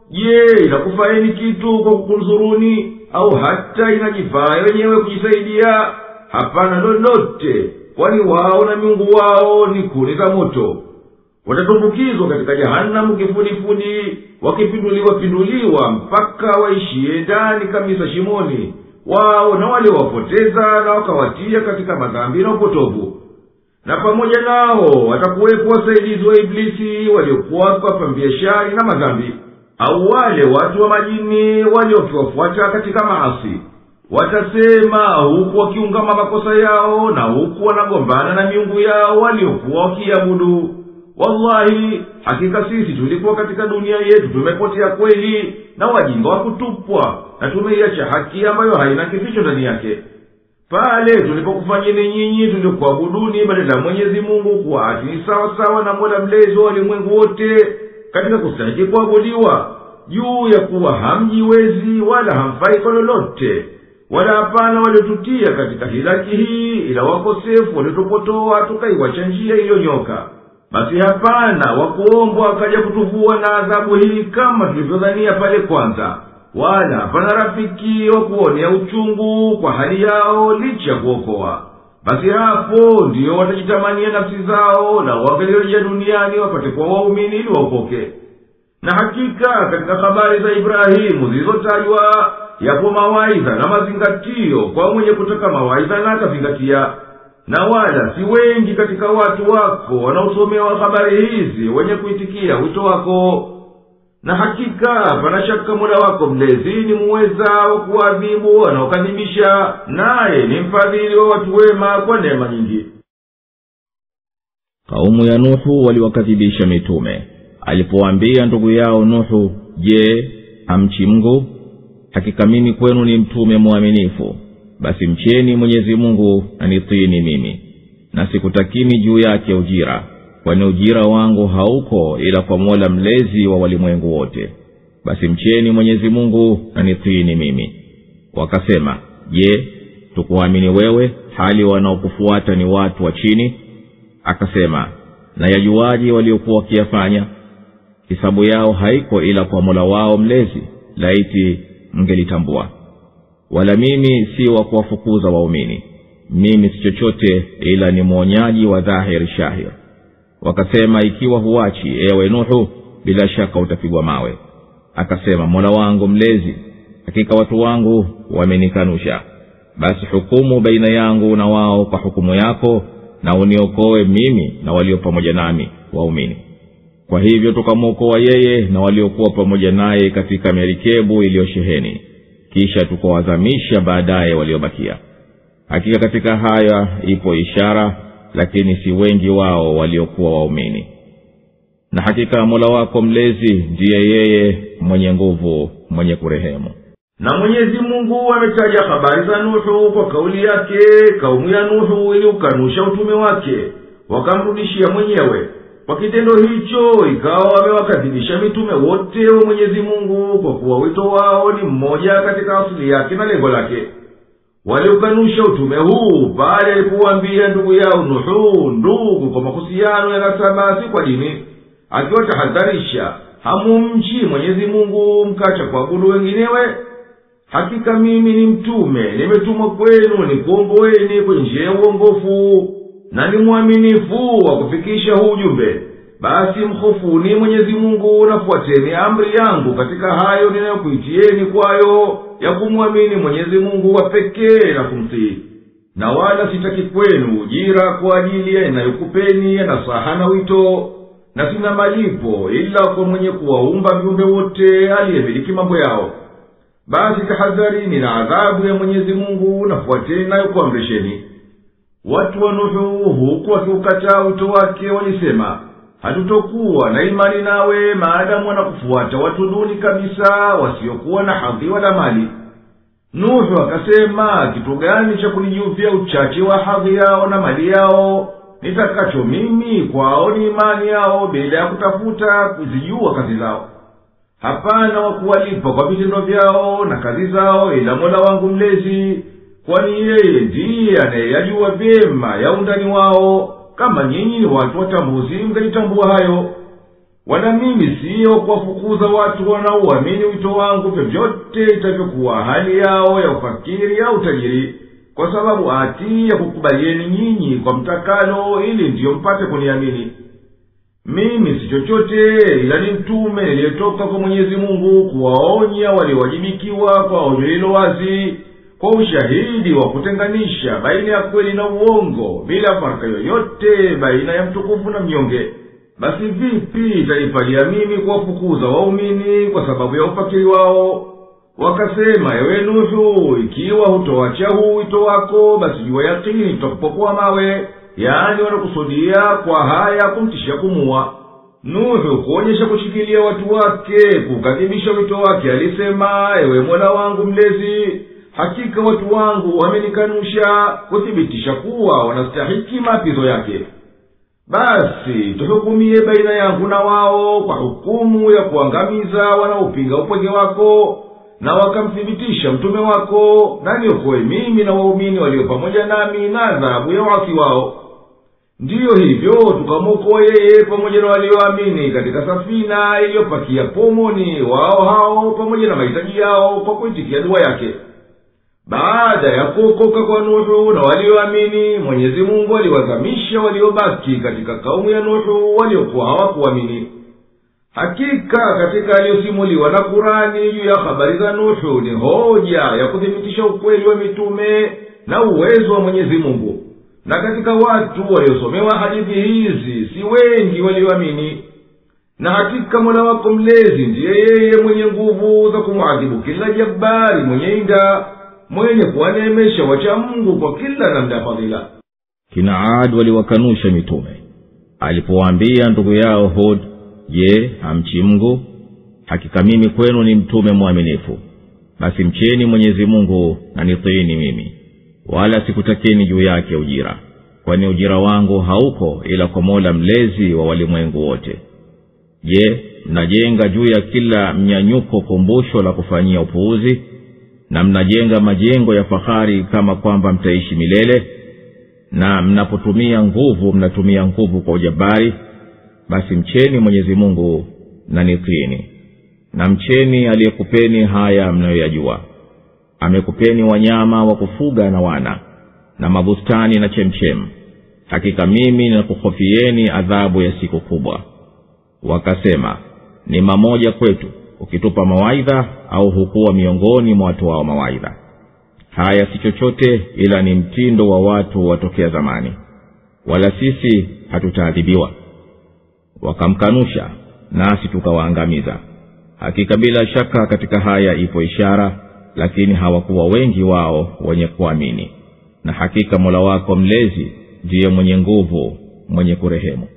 S2: je inakufaeni kitu kwa kukunzuruni au hata inajifaa wenyewe kujisaidia hapana lolote kwani wao na miungu wao ni kuni za moto watatumbukizwa katika jahanamu kifudifudi wakipinduliwapinduliwa mpaka waishie ndani kabisa shimoni wao na waliowapoteza na wakawatia katika madhambi na upotovu na pamoja nao watakuwepo wasaidizi wa iblisi waliokuwa wakiwapambia shari na madhambi au wale watu wa majini waliokiwafuata katika maasi watasema huku wakiungama makosa yao na huku wanagombana na miungu yao waliokuwa wakiabudu wallahi hakika sisi tulikuwa katika dunia yetu tumepotea kweli na wajinga wa kutupwa na tumeiacha haki ambayo haina kificho ndani yake pale tulipokufanyeni nyinyi tuliokuabuduni badala ya mwenyezi mungu kuwa ati ni sawasawa na mola mlezi wa walimwengu wote katika kustahiki kuabudiwa juu ya kuwa hamjiwezi wala hamfai kwa lolote wala hapana waliotutia katika hilaki hii ila wakosefu waliotupotoa tukaiwacha njia iliyonyoka basi hapana wakuombwa akaja kutuvua na adhabu hii kama tulivyodhania pale kwanza wala hapana rafiki wa kuonea uchungu kwa hali yao licha ya kuokoa basi hapo ndiyo watajitamania nafsi zao na wangelirejea duniani wapate kuwa waumini ili waokoke na hakika katika habari za ibrahimu zilizotajwa yapo mawaidha na mazingatio kwa mwenye kutaka mawaidha na akazingatia na wala si wengi katika watu wako wanaosomewa habari hizi wenye kuitikia wito wako na hakika pana shaka mola wako mlezi ni muweza wa kuwaadhibu wanaokadhibisha naye ni mfadhili wa watu wema kwa neema nyingi
S1: kaumu ya nuhu waliwakadhibisha mitume alipowaambia ndugu yao nuhu je hamchi mngu hakika mimi kwenu ni mtume mwaminifu basi mcheni mwenyezi mungu na nitiini mimi na sikutakini juu yake ujira kwani ujira wangu hauko ila kwa mola mlezi wa walimwengu wote basi mcheni mwenyezi mungu na nitiini mimi wakasema je tukuamini wewe hali wanaokufuata ni watu wa chini akasema na yajuaji waliokuwa wakiyafanya hisabu yao haiko ila kwa mola wao mlezi laiti mngelitambua wala mimi si wa kuwafukuza waumini mimi si chochote ila ni mwonyaji wa dhahiri shahir wakasema ikiwa huachi ewe nuhu bila shaka utapigwa mawe akasema mola wangu mlezi hakika watu wangu wamenikanusha basi hukumu baina yangu na wao kwa hukumu yako na uniokoe mimi na walio pamoja nami waumini kwa hivyo tukamwokoa yeye na waliokuwa pamoja naye katika merikebu iliyosheheni kisha tukawazamisha baadaye waliobakia hakika katika haya ipo ishara lakini si wengi wao waliokuwa waumini na hakika mola wako mlezi ndiye yeye mwenye nguvu mwenye kurehemu
S2: na mwenyezi mungu ametaja habari za nuhu kwa kauli yake kaumu ya nuhu iliukanusha utume wake wakamrudishia mwenyewe kwa kitendo hicho ikawa wamewakadhibisha mitume wote wa mwenyezi mungu kwa kuwa wito wao ni mmoja katika asili yake na lengo lake waliukanusha utume huu pale alipowambia ndugu yao nuhu ndugu kwa mahusiano ya nasaba si kwa dini akiwatahadharisha hamumchi mwenyezi mungu mkacha kuabudu wenginewe hakika mimi ni mtume nimetumwa kwenu nikuomboeni kwenye njia ya uongofu na ni mwaminifu wa kufikisha huu ujumbe basi mhofuni mwenyezi mungu nafuateni amri yangu katika hayo ninayokuitieni kwayo ya kumwamini mwenyezi mungu wa pekee na kumtii na wala sitaki kwenu ujira kwa ajili ya inayokupeni ya nasaha na wito na sina malipo ila kwa mwenye kuwaumba viumbe wote aliyemiliki mambo yao basi tahadharini na adhabu ya mwenyezi mungu nafuateni nayo kuamrisheni watu wa nuhu huku wakiukataa wito wake walisema hatutokuwa na imani nawe maadamu wanakufuata watu duni kabisa wasiokuwa na hadhi wala mali nuhu akasema kitu gani cha kunijuvya uchache wa hadhi yao na mali yao nitakacho mimi kwao ni imani yao bila ya kutafuta kuzijua kazi zao hapana wa kuwalipa kwa vitendo vyao na kazi zao ila mola wangu mlezi kwani yeye ndiye anayeyajua vyema ya undani wao kama nyinyi ni watu watambuzi mngalitambua hayo wala mimi siyo kuwafukuza watu wanaouamini wito wangu vyovyote itavyokuwa hali yao ya ufakiri au tajiri kwa sababu ati ya kukubalieni nyinyi kwa mtakalo ili ndiyo mpate kuniamini mimi si chochote ila ni mtume niliyetoka kwa mwenyezi mungu kuwaonya waliowajibikiwa kwa onyo lilo wazi kwa ushahidi wa kutenganisha baina ya kweli na uongo bila farka yoyote baina ya mtukufu na mnyonge basi vipi itanipalia mimi kuwafukuza waumini kwa sababu ya ufakiri wao wakasema ewe nuhu ikiwa hutoacha huu wito wako basi jua yakini tutakupokoa mawe yaani wanakusudia kwa haya kumtishia kumuwa nuhu kuonyesha kushikilia watu wake kukadhibisha wito wake alisema ewe mola wangu mlezi hakika watu wangu wamenikanusha kuthibitisha kuwa wanastahiki maapizo yake basi tuhukumie baina yangu na wao kwa hukumu ya kuangamiza wanaopinga upweke wako na wakamthibitisha mtume wako na niokoe mimi na waumini walio pamoja nami na adhabu ya wasi wao ndiyo hivyo tukamwokoa yeye pamoja na walioamini katika safina iliyopakia pomoni wao hao pamoja na mahitaji yao kwa kuitikia dua yake baada ya kuokoka kwa nuhu na walioamini mwenyezi mungu aliwazamisha waliobaki katika kaumu ya nuhu waliokuwa hawakuamini hakika katika aliyosimuliwa na kurani juu ya habari za nuhu ni hoja ya kuthibitisha ukweli wa mitume na uwezo wa mwenyezi mungu na katika watu waliosomewa hadithi hizi si wengi walioamini na hakika mola wako mlezi ndiye yeye mwenye nguvu za kumwadhibu kila jabari mwenye inda mwenye kuwaneemesha wacha mungu kwa kila namna ya fadhila
S1: kina ad waliwakanusha mitume alipowaambia ndugu yao hud je hamchi mngu hakika mimi kwenu ni mtume mwaminifu basi mcheni mwenyezi mungu na nitiini mimi wala sikutakeni juu yake ujira kwani ujira wangu hauko ila kwa mola mlezi wa walimwengu wote je mnajenga juu ya kila mnyanyuko kumbusho la kufanyia upuuzi na mnajenga majengo ya fahari kama kwamba mtaishi milele na mnapotumia nguvu mnatumia nguvu kwa ujabari basi mcheni mwenyezi mungu na nitini na mcheni aliyekupeni haya mnayoyajua amekupeni wanyama wa kufuga na wana na mabustani na chemchem hakika mimi ninakuhofieni adhabu ya siku kubwa wakasema ni mamoja kwetu ukitupa mawaidha au hukuwa miongoni mwa watu wao mawaidha haya si chochote ila ni mtindo wa watu watokea zamani wala sisi hatutaadhibiwa wakamkanusha nasi tukawaangamiza hakika bila shaka katika haya ipo ishara lakini hawakuwa wengi wao wenye kuamini na hakika mola wako mlezi ndiye mwenye nguvu mwenye kurehemu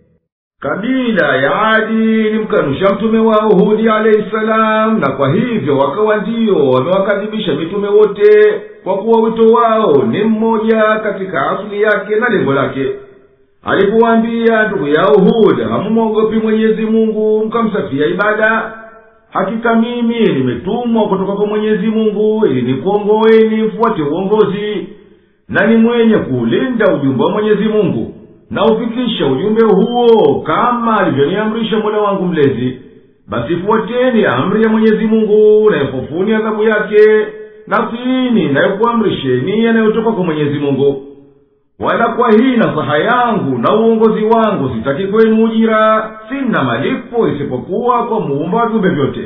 S2: kabila ya adi ilimkanusha mtume wao hudi alahi salam na kwa hivyo wakawa ndiyo wamewakadhibisha mitume wote kwa kuwa wito wao ni mmoja katika asili yake na lengo lake alipowaambia ndugu yao hud hamumwogopi mwenyezi mungu mkamsafia ibada hakika mimi nimetumwa kutoka kwa mwenyezi mungu ili nikuongoeni mfuate uongozi na ni mwenye kuulinda ujumbe wa mwenyezi mungu na ufikisha ujumbe huo kama alivyoniamrisha mola wangu mlezi basi fuateni amri ya mwenyezi mungu nayehofuni adhabu yake na tiini nayokuamrisheni yanayotoka kwa mwenyezi mungu wala kwa hii nasaha yangu na uongozi wangu sitaki kwenu ujira sina malipo isipokuwa kwa muumba wa viumbe vyote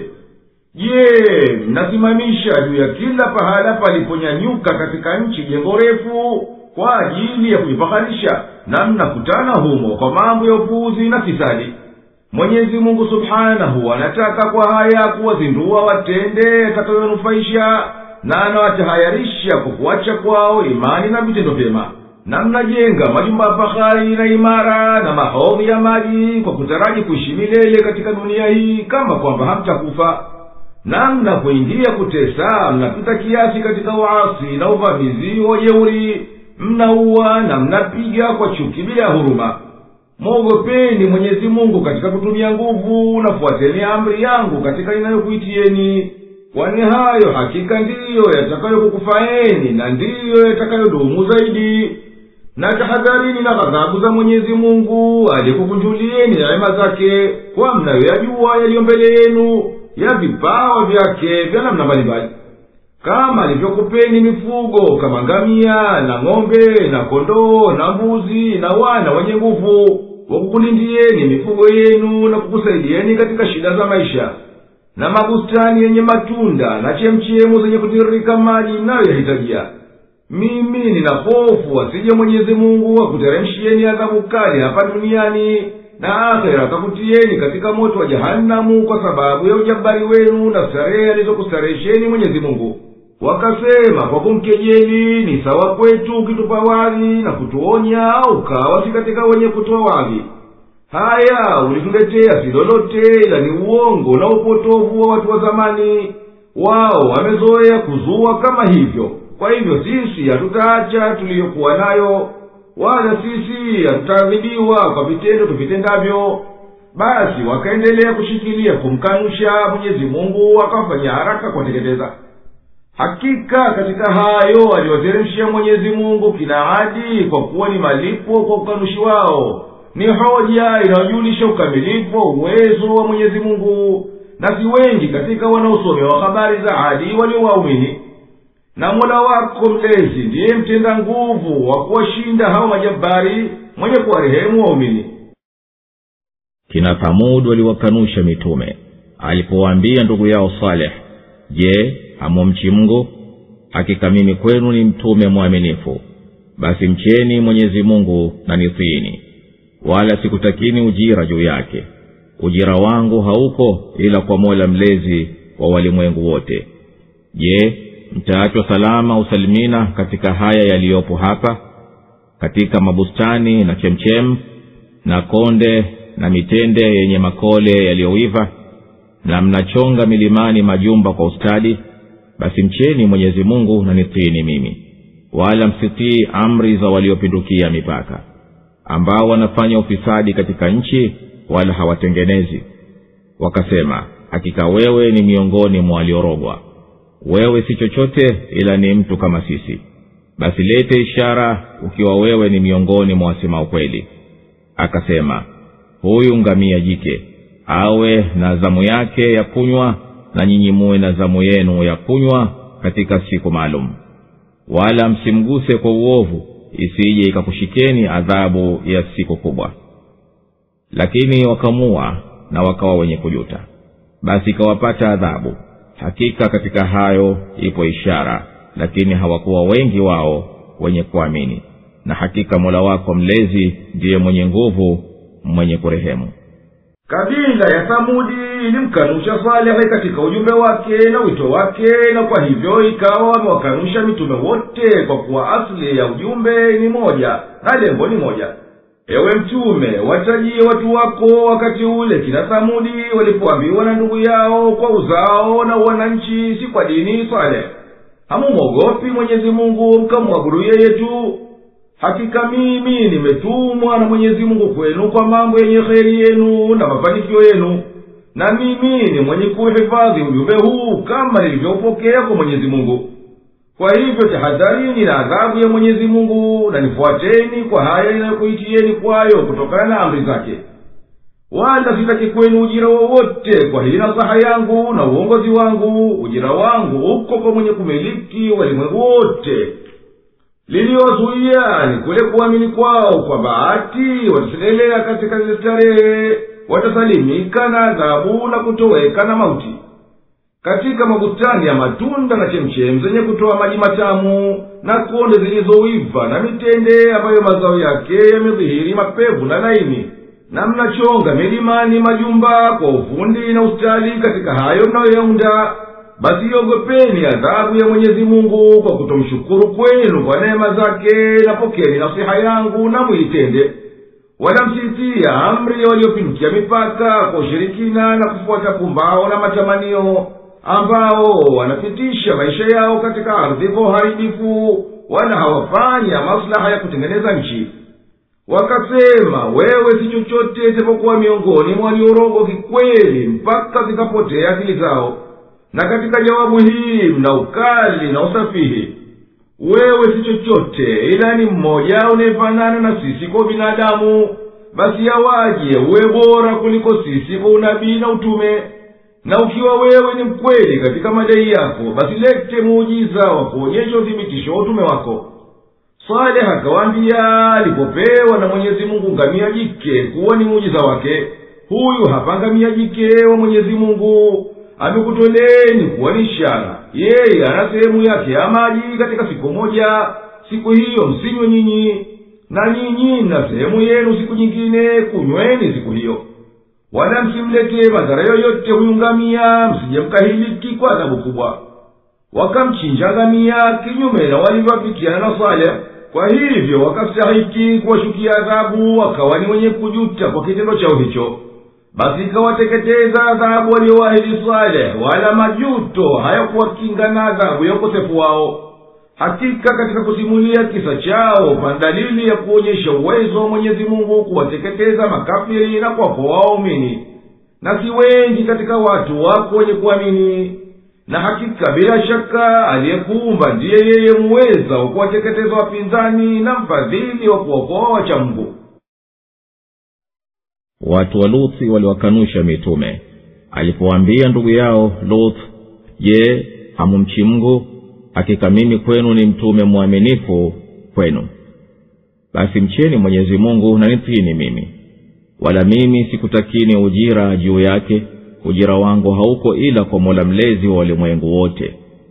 S2: je mnasimamisha juu ya kila pahala paliponyanyuka katika nchi jengo refu kwa ajili ya kujifaharisha na mnakutana humo kwa mambo ya upuuzi na fisadi mwenyezi mungu subhanahu anataka kwa haya kuwazindua watende yatakayonufaisha na anawatahayarisha kwa kuacha kwao imani na vitendo vyema na mnajenga majumba ya fahari na imara na mahodhi ya maji kwa kutaraji kuishi milele katika dunia hii kama kwamba hamtakufa na mnapoingia kutesa mnapita kiasi katika uasi na uvamizi wa jeuri mnaua na mnapiga kwa chuki bila huruma mwogopeni mwenyezi mungu katika kutumia nguvu na fuateni amri yangu katika inayokuitieni kwani hayo hakika ndiyo yatakayokukufaeni na ndiyo yatakayodumu zaidi na tahadharini na ghadhabu za mwenyezi mungu aliyekukunjulieni rehema zake kwa mnayoyajua yaliyo mbele yenu ya vipawa vyake vya namna mbalimbali kama alivyokupeni mifugo kama ngamia na ng'ombe na kondoo na mbuzi na wana wenye nguvu wakukulindieni mifugo yenu na kukusaidieni katika shida za maisha na mabustani yenye matunda na chemchemu zenye kutiririka maji mnayoyahitajia mimi nina hofu asije mwenyezi mungu akuteremshieni adhabu kali hapa duniani na akhera akakutieni katika moto wa jahanamu kwa sababu ya ujabari wenu na starehe alizokustarehesheni mwenyezi mungu wakasema kwa kumkejeli ni sawa kwetu ukitupa wadhi na kutuonya au kawa si katika wenye kutoa wadhi haya ulituletea si lolote ila ni uongo na upotovu wa watu wa zamani wao wamezoea kuzua kama hivyo kwa hivyo sisi hatutaacha tuliyokuwa nayo wala sisi hatutaadhibiwa kwa vitendo tuvitendavyo basi wakaendelea kushikilia kumkanusha mwenyezi mungu akawafanyia haraka kuwateketeza hakika katika hayo aliyoteremshia mwenyezi mungu kina adi kwa kuwa ni malipo kwa ukanushi wao ni hoja inayojulisha ukamilifu wa uwezo wa mwenyezi mungu na si wengi katika wanaosomewa habari za adi waliowaumini na mola wako mlezi ndiye mtenda nguvu wa kuwashinda hao majabari mwenye kuwarehemu waumini
S1: kina thamud waliwakanusha mitume alipowaambia ndugu yao saleh je hamumchi mungu hakika mimi kwenu ni mtume mwaminifu basi mcheni mwenyezi mungu na nitiini wala sikutakini ujira juu yake ujira wangu hauko ila kwa mola mlezi wa walimwengu wote je mtaachwa salama usalimina katika haya yaliyopo hapa katika mabustani na chemchem na konde na mitende yenye makole yaliyoiva na mnachonga milimani majumba kwa ustadi basi mcheni mwenyezi mungu na nitiini mimi wala msitii amri za waliopindukia mipaka ambao wanafanya ufisadi katika nchi wala hawatengenezi wakasema hakika wewe ni miongoni mwa waliorogwa wewe si chochote ila ni mtu kama sisi basi lete ishara ukiwa wewe ni miongoni mwa wasema ukweli akasema huyu ngamia jike awe na zamu yake ya kunywa na nyinyi muwe na zamu yenu ya kunywa katika siku maalum wala msimguse kwa uovu isije ikakushikeni adhabu ya siku kubwa lakini wakamua na wakawa wenye kujuta basi ikawapata adhabu hakika katika hayo ipo ishara lakini hawakuwa wengi wao wenye kuamini na hakika mola wako mlezi ndiye mwenye nguvu mwenye kurehemu
S2: kabila ya thamudi ilimkanusha salehe katika ujumbe wake na wito wake na kwa hivyo ikawa wamewakanusha mitume wote kwa kuwa asili ya ujumbe ni moja na lengo ni moja ewe mtume watajie watu wako wakati ule kina thamudi walipoambiwa na ndugu yao kwa uzao na wananchi si kwa dini saleh hamumwogopi mwenyezi mungu mkamwabudu yeye tu hakika mimi nimetumwa na mwenyezi mungu kwenu kwa mambo yenye kheri yenu na mafanikio yenu na mimi ni mwenye kuhifadhi ujumbe huu kama nilivyoupokea kwa mwenyezi mungu kwa hivyo tahadharini na adhabu ya mwenyezi mungu na nifuateni kwa haya inayokuitieni kwayo kutokana na amri zake wala sitaki kwenu ujira wowote kwa hii nasaha yangu na uongozi wangu ujira wangu uko kwa mwenye kumiliki walimwengu wote liliyowazuia ni kule kuamini kwao kwa bahati watasendelea katika zile starehe watasalimika na adhabu na kutoweka na mauti katika mabustani ya matunda na chemchemu zenye kutoa maji matamu na konde zilizoiva na mitende ambayo mazao yake yamedhihiri mapevu na laini na mnachonga milimani majumba kwa ufundi na ustadi katika hayo mnayoyaunda basi iogopeni adhabu ya mwenyezi mungu kwa kutomshukuru kwenu kwa neema zake na pokeni nasiha yangu na mwitende wala msitia amri ya waliopindukia mipaka kwa ushirikina na kufuata pumbao na matamanio ambao wanapitisha maisha yao katika ardhi kwa uharibifu wala hawafanya maslaha ya kutengeneza nchi wakasema wewe si chochote isipokuwa miongoni mwa waliorogo kikweli mpaka zikapotea akili zao na katika jawabu hii mna ukali na usafihi wewe si chochote ila ni mmoja unayefanana na sisi kwa binadamu basi yawaje uwe bora kuliko sisi kwa unabii na utume na ukiwa wewe ni mkweli katika madai yako basi lete muujiza wa kuonyesha uthibitisho wa utume wako saleh akawaambia alipopewa na mwenyezi mungu ngamia jike kuwa ni muujiza wake huyu hapa ngamia jike wa mwenyezi mungu amekutoleni kuwa ni ishara yeye ana sehemu yake ya maji katika siku moja siku hiyo msinywe nyinyi na nyinyi na sehemu yenu siku nyingine kunyweni siku hiyo wala msimletee madhara yoyote huyu ngamia msije mkahiliki kwa adhabu kubwa wakamchinja ngamia kinyume na walivyoafikiana na saleh kwa hivyo wakastahiki kuwashukia adhabu wakawa ni wenye kujuta kwa kitendo chao hicho basi ikawateketeza adhabu walioahidi saleh wala majuto hayakuwakinga na adhabu ya ukosefu wao hakika katika kusimulia kisa chao pana dalili ya kuonyesha uwezo wa mwenyezi mungu kuwateketeza makafiri na kuwakoa waumini na si wengi katika watu wako wenye kuamini na hakika bila shaka aliyekuumba ndiye yeye muweza wa kuwateketeza wapinzani na mfadhili wa kuokoa wacha mungu
S1: watu wa luthi waliwakanusha mitume alipowaambia ndugu yao luth je hamumchi mungu hakika mimi kwenu ni mtume mwaminifu kwenu basi mcheni mwenyezi mungu na nitini mimi wala mimi sikutakini ujira juu yake ujira wangu hauko ila kwa mola mlezi wa walimwengu wote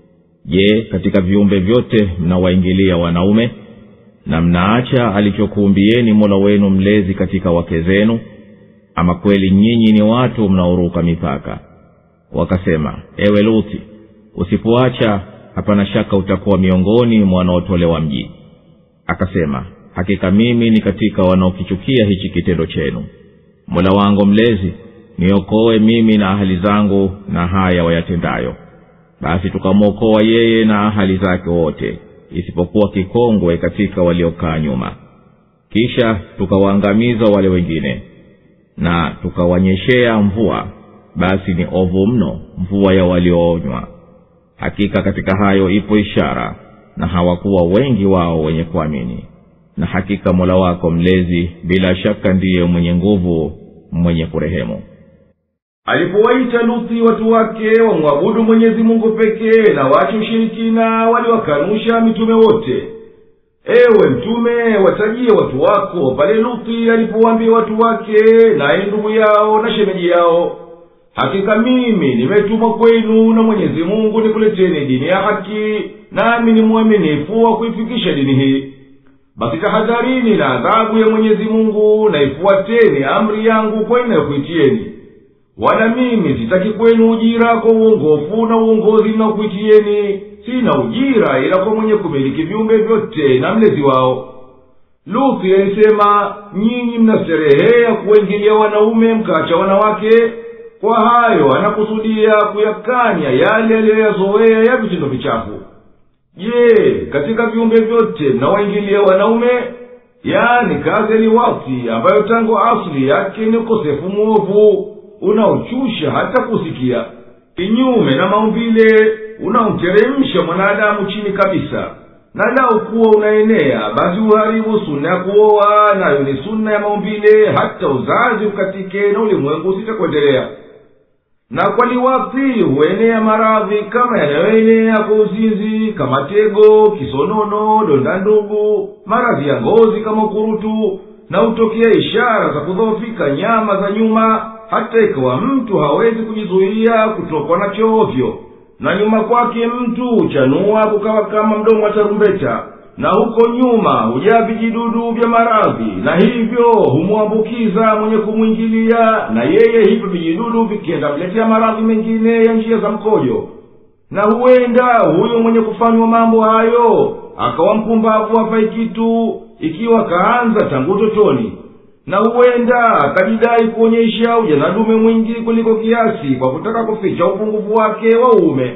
S1: je katika viumbe vyote mnawaingilia wanaume na mnaacha alichokuumbieni mola wenu mlezi katika wake zenu ama kweli nyinyi ni watu mnaoruka mipaka wakasema ewe luthi usipoacha hapana shaka utakuwa miongoni mwa wanaotolewa mji akasema hakika mimi ni katika wanaokichukia hichi kitendo chenu mola wangu mlezi niokoe mimi na ahali zangu na haya wayatendayo basi tukamwokoa yeye na ahali zake wote isipokuwa kikongwe katika waliokaa nyuma kisha tukawaangamiza wale wengine na tukawanyeshea mvua basi ni ovu mno mvua ya walioonywa hakika katika hayo ipo ishara na hawakuwa wengi wao wenye kuamini na hakika mola wako mlezi bila shaka ndiye mwenye nguvu mwenye kurehemu
S2: alipowaita luthi watu wake wamwabudu mwenyezi mungu pekee na wache ushirikina waliwakanusha mitume wote ewe mtume watajie watu wako pale luthi alipowaambia watu wake naye ndugu yao na shemeji yao hakika mimi nimetumwa kwenu na mwenyezi mungu nikuleteni dini ya haki nami ni mwaminifu wa kuifikisha dini hii basi tahadharini na adhabu ya mwenyezi mungu na ifuateni amri yangu kwa inayokuitieni wala mimi sitaki kwenu ujira kwa uongofu na uongozi ninaokuitieni sina ujira ila kwa mwenye kumiliki viumbe vyote na mlezi wao luthi alisema nyinyi mnasterehea kuwaingilia wanaume mkaacha wanawake kwa hayo anakusudia kuyakanya yale aliyoyazoea ya vitendo vichafu je katika viumbe vyote mnawaingilia wanaume yani kazi ya liwati ambayo tangu asili yake ni ukosefu mwovu unaochusha hata kusikia kinyume na maumbile unaomteremsha mwanadamu chini kabisa na lau kuwa unaenea basi uharibu suna ya kuoa nayo ni suna ya maumbile hata uzazi ukatike na ulimwengu usitakuendelea na kwa liwathi huenea maradhi kama yanayoenea kwa uzinzi kama tego kisonono donda ndugu maradhi ya ngozi kama ukurutu na hutokea ishara za kudhoofika nyama za nyuma hata ikawa mtu hawezi kujizuia kutokwa na choovyo na nyuma kwake mtu huchanua kukawa kama mdomo wa tarumbeta na huko nyuma hujaa vijidudu vya maradhi na hivyo humwambukiza mwenye kumwingilia na yeye hivyo vijidudu vikienda mletea maradhi mengine ya njia za mkojo na huenda huyo mwenye kufanywa mambo hayo akawa mpumbavu hafai kitu ikiwa kaanza tangu utotoni na huenda akajidai kuonyesha ujanadume mwingi kuliko kiasi kwa kutaka kuficha upungufu wake wa uume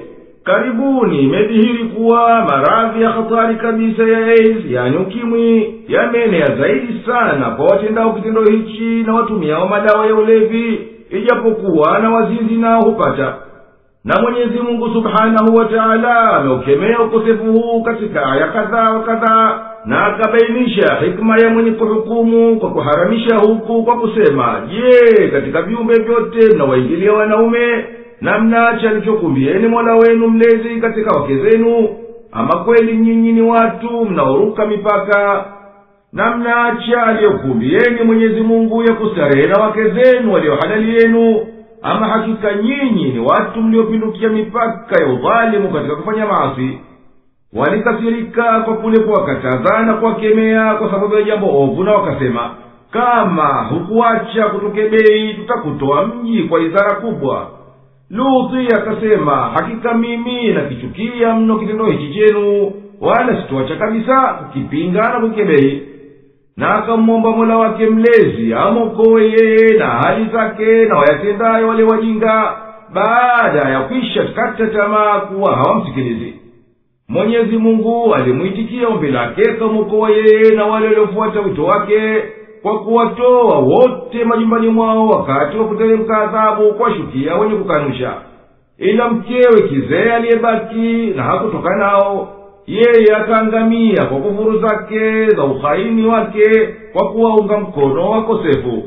S2: karibuni imedhihiri kuwa maradhi ya hatari kabisa ya AIDS yani ukimwi yameenea zaidi sana kwa watendao kitendo hichi na watumiao madawa ya ulevi ijapokuwa na wazinzi nao hupata na mwenyezi mungu subhanahu wa taala ameukemea ukosefu huu katika aya kadhaa wa kadhaa na akabainisha hikma ya mwenye kuhukumu kwa kuharamisha huku kwa kusema je katika viumbe vyote mnawaingilia wanaume na mnaacha alichokumbieni mola wenu mlezi katika wake zenu ama kweli nyinyi ni watu mnaoruka mipaka na mnaacha aliyokumbieni mwenyezi mungu ya kustarehe na wake zenu waliohalali yenu ama hakika nyinyi ni watu mliopindukia mipaka ya udhalimu katika kufanya maasi walikasirika kwa kule kuwakataza na kuwakemea kwa sababu ya jambo ovu na wakasema kama hukuacha kutukebei tutakutoa mji kwa idhara kubwa luthi akasema hakika mimi nakichukia mno kitendo hichi chenu wala sitoacha kabisa kukipinga na kukebei na akamwomba mola wake mlezi amwokowe yeye na hali zake na wayatendayo wale wajinga baada ya kwisha kata tamaa kuwa hawamsikilizi mwenyezi mungu alimwitikia ombi lake kamwokowa yeye na wale waliofuata wito wake kwa kuwatoa wote majumbani mwao wakati wa kuteremka adhabu kuwashukia wenye kukanusha ila mkewe kizee aliyebaki na hakutoka nao yeye akaangamia kwa kufuru zake za uhaini wake kwa kuwaunga mkono wakosefu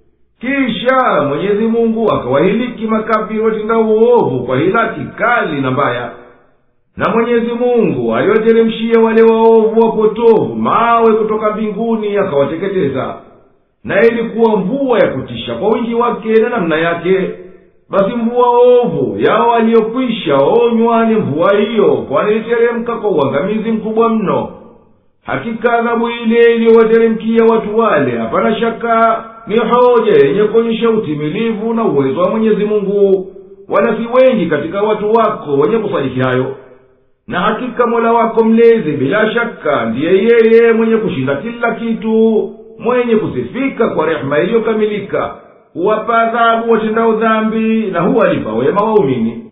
S2: kisha mwenyezi mungu akawahiliki makafiri watenda uovu kwa hilaki kali na mbaya na mwenyezi mungu aliwateremshia wale waovu wapotovu mawe kutoka mbinguni akawateketeza na ilikuwa mvua ya kutisha kwa wingi wake na namna yake basi mvua ovu yao waliyokwisha onywa ni mvua hiyo kwani iliteremka kwa uangamizi mkubwa mno hakika adhabu ile iliyowateremkia watu wale hapana shaka ni hoja yenye kuonyesha utimilivu na uwezo wa mwenyezi mungu wala si wengi katika watu wako wenye kusadiki hayo na hakika mola wako mlezi bila shaka ndiye yeye mwenye kushinda kila kitu mwenye kusifika kwa rehema iliyokamilika huwapa adhabu watendao dhambi na huwalipa wema waumini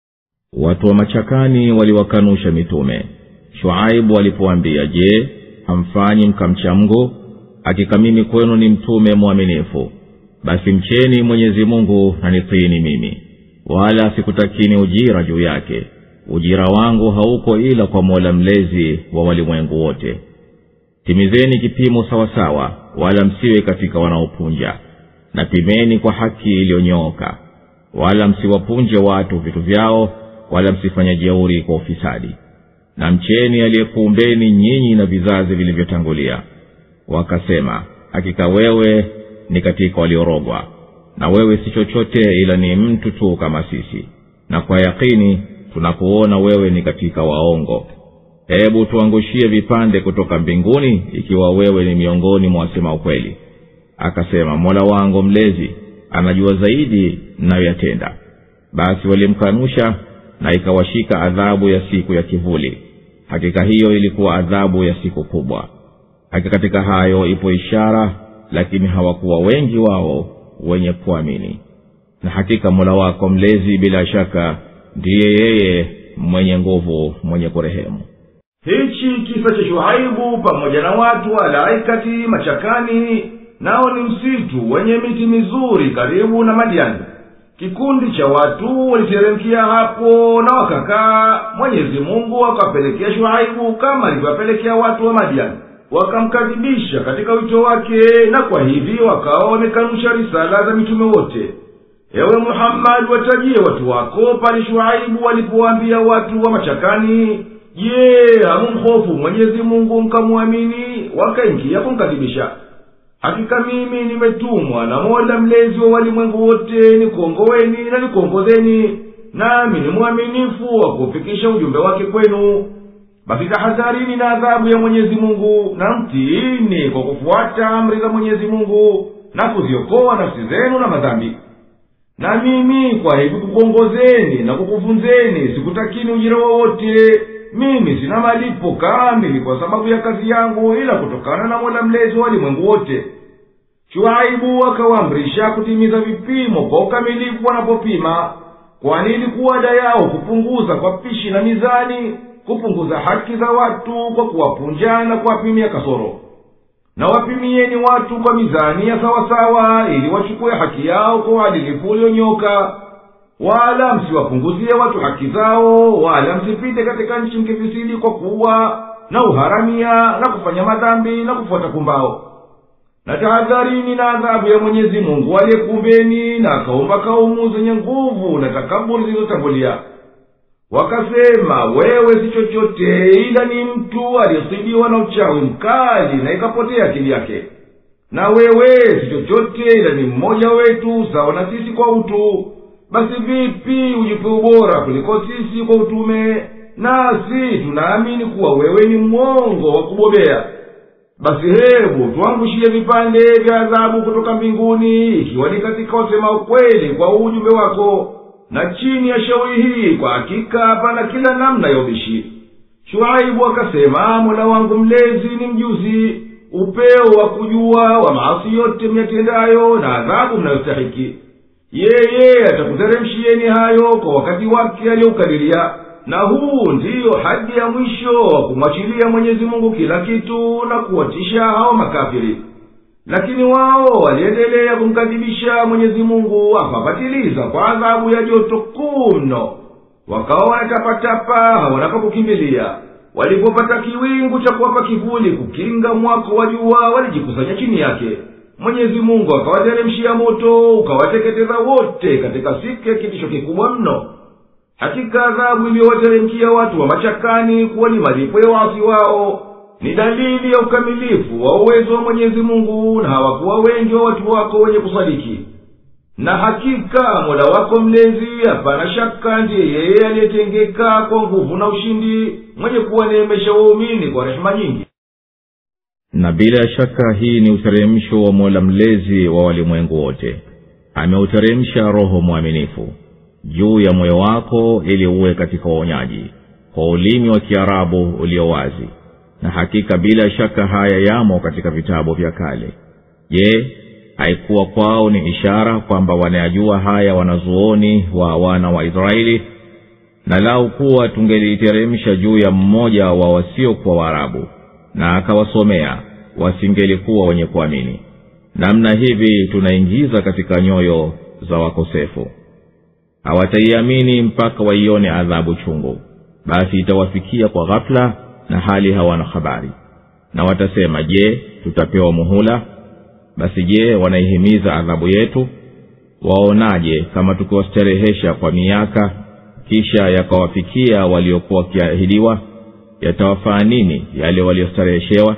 S1: watu wa machakani waliwakanusha mitume shuaibu walipoambia je hamfanyi mkamcha mngu hakika mimi kwenu ni mtume mwaminifu basi mcheni mwenyezi mungu na nitiini mimi wala sikutakini ujira juu yake ujira wangu hauko ila kwa mola mlezi wa walimwengu wote timizeni kipimo sawasawa wala msiwe katika wanaopunja na pimeni kwa haki iliyonyooka wala msiwapunje watu vitu vyao wala msifanye jeuri kwa ufisadi na mcheni aliyekuumbeni nyinyi na vizazi vilivyotangulia wakasema hakika wewe ni katika waliorogwa na wewe si chochote ila ni mtu tu kama sisi na kwa yakini tunakuona wewe ni katika waongo hebu tuangushie vipande kutoka mbinguni ikiwa wewe ni miongoni mwa wasema ukweli akasema mola wangu mlezi anajua zaidi mnayoyatenda basi walimkanusha na ikawashika adhabu ya siku ya kivuli hakika hiyo ilikuwa adhabu ya siku kubwa hakika katika hayo ipo ishara lakini hawakuwa wengi wao wenye kuamini na hakika mola wako mlezi bila shaka ndiye yeye mwenye nguvu mwenye kurehemu
S2: hichi kisa cha shuhaibu pamoja na watu walaikati machakani nao ni msitu wenye miti mizuri karibu na madiani kikundi cha watu waliteremkia hapo na wakakaa mwenyezi mungu akawapelekea shuaibu kama alivyowapelekea watu wa madiani wakamkadhibisha katika wito wake na kwa hivi wakawa wamekanusha risala za mitume wote ewe muhammadi watajie watu wako pale shuaibu walipowaambia watu wa machakani je hamumhofu mwenyezi mungu mkamwamini wakaingia kumkadhibisha hakika mimi nimetumwa na mola mlezi wa walimwengu wote nikuongoweni na nikuongozeni nami ni mwaminifu wa kufikisha ujumbe wake kwenu basi tahadharini na adhabu ya mwenyezi mungu na mtiini kwa kufuata amri za mwenyezi mungu na kuziokoa nafsi zenu na madhambi na mimi kwa hivi kukuongozeni na kukufunzeni sikutakini ujira wowote mimi sina malipo kamili kwa sababu ya kazi yangu ila kutokana na mola mlezi wa walimwengu wote shuaibu akawaamrisha kutimiza vipimo kwa ukamilifu wanapopima kwani ilikuwa ada yao kupunguza kwa pishi na mizani kupunguza haki za watu kwa kuwapunja na kuwapimia kasoro na wapimieni watu kwa mizani ya sawasawa ili wachukue haki yao kwa uadilifu ulionyoka wala msiwapunguzie watu haki zao wala msipite katika nchi mkifisidi kwa kuwa na uharamia na kufanya madhambi na kufuata pumbao na tahadharini na adhabu ya mwenyezi mungu aliyekumbeni na akaumba kaumu zenye nguvu na takaburi zilizotangulia wakasema wewe si chochote ila ni mtu aliyesibiwa na uchawi mkali na ikapotea akili yake na wewe si chochote ila ni mmoja wetu sawa na sisi kwa utu basi vipi ujipe ubora kuliko sisi kwa utume nasi tunaamini kuwa wewe ni mwongo wa kubobea basi hebu tuangushie vipande vya adhabu kutoka mbinguni ikiwa ni katika wasema ukweli kwa ujumbe wako na chini ya shauri hii kwa hakika hapana kila namna ya ubishi shuaibu akasema mola wangu mlezi ni mjuzi upeo wa kujua wa maasi yote myatendayo na adhabu mnayostahiki yeye atakuteremshieni hayo kwa wakati wake aliyoukadiria na huu ndiyo hadi ya mwisho wa kumwachilia mwenyezi mungu kila kitu na kuwatisha hao makafiri lakini wao waliendelea kumkadhibisha mwenyezi mungu akawapatiliza kwa adhabu ya joto kuu mno wakawa wanatapatapa hawana pa kukimbilia walipopata kiwingu cha kuwapa kivuli kukinga mwako wa jua walijikusanya chini yake mwenyezi mungu akawateremshia moto ukawateketeza wote katika siku ya kitisho kikubwa mno hakika adhabu iliyowateremkia watu wa machakani kuwa ni malipo ya waasi wao ni dalili ya ukamilifu wa uwezo wa mwenyezi mungu na hawakuwa wengi wa watu wako wenye kusadiki na hakika mola wako mlezi hapana shaka ndiye yeye aliyetengeka kwa nguvu na ushindi mwenye kuwaneemesha waumini kwa rehema nyingi
S1: na bila shaka hii ni uteremsho wa mola mlezi wa walimwengu wote ameuteremsha roho mwaminifu juu ya moyo wako ili uwe katika uonyaji kwa ulimi wa kiarabu ulio wazi na hakika bila shaka haya yamo katika vitabu vya kale je haikuwa kwao ni ishara kwamba wanayajua haya wanazuoni wa wana wa israeli na lau kuwa tungeliiteremsha juu ya mmoja wa wasiokuwa waarabu na akawasomea wasingelikuwa wenye kuamini namna hivi tunaingiza katika nyoyo za wakosefu hawataiamini mpaka waione adhabu chungu basi itawafikia kwa ghafula na hali hawana habari na watasema je tutapewa muhula basi je wanaihimiza adhabu yetu waonaje kama tukiwastarehesha kwa miaka kisha yakawafikia waliokuwa wakiahidiwa yatawafaa nini yale waliostareheshewa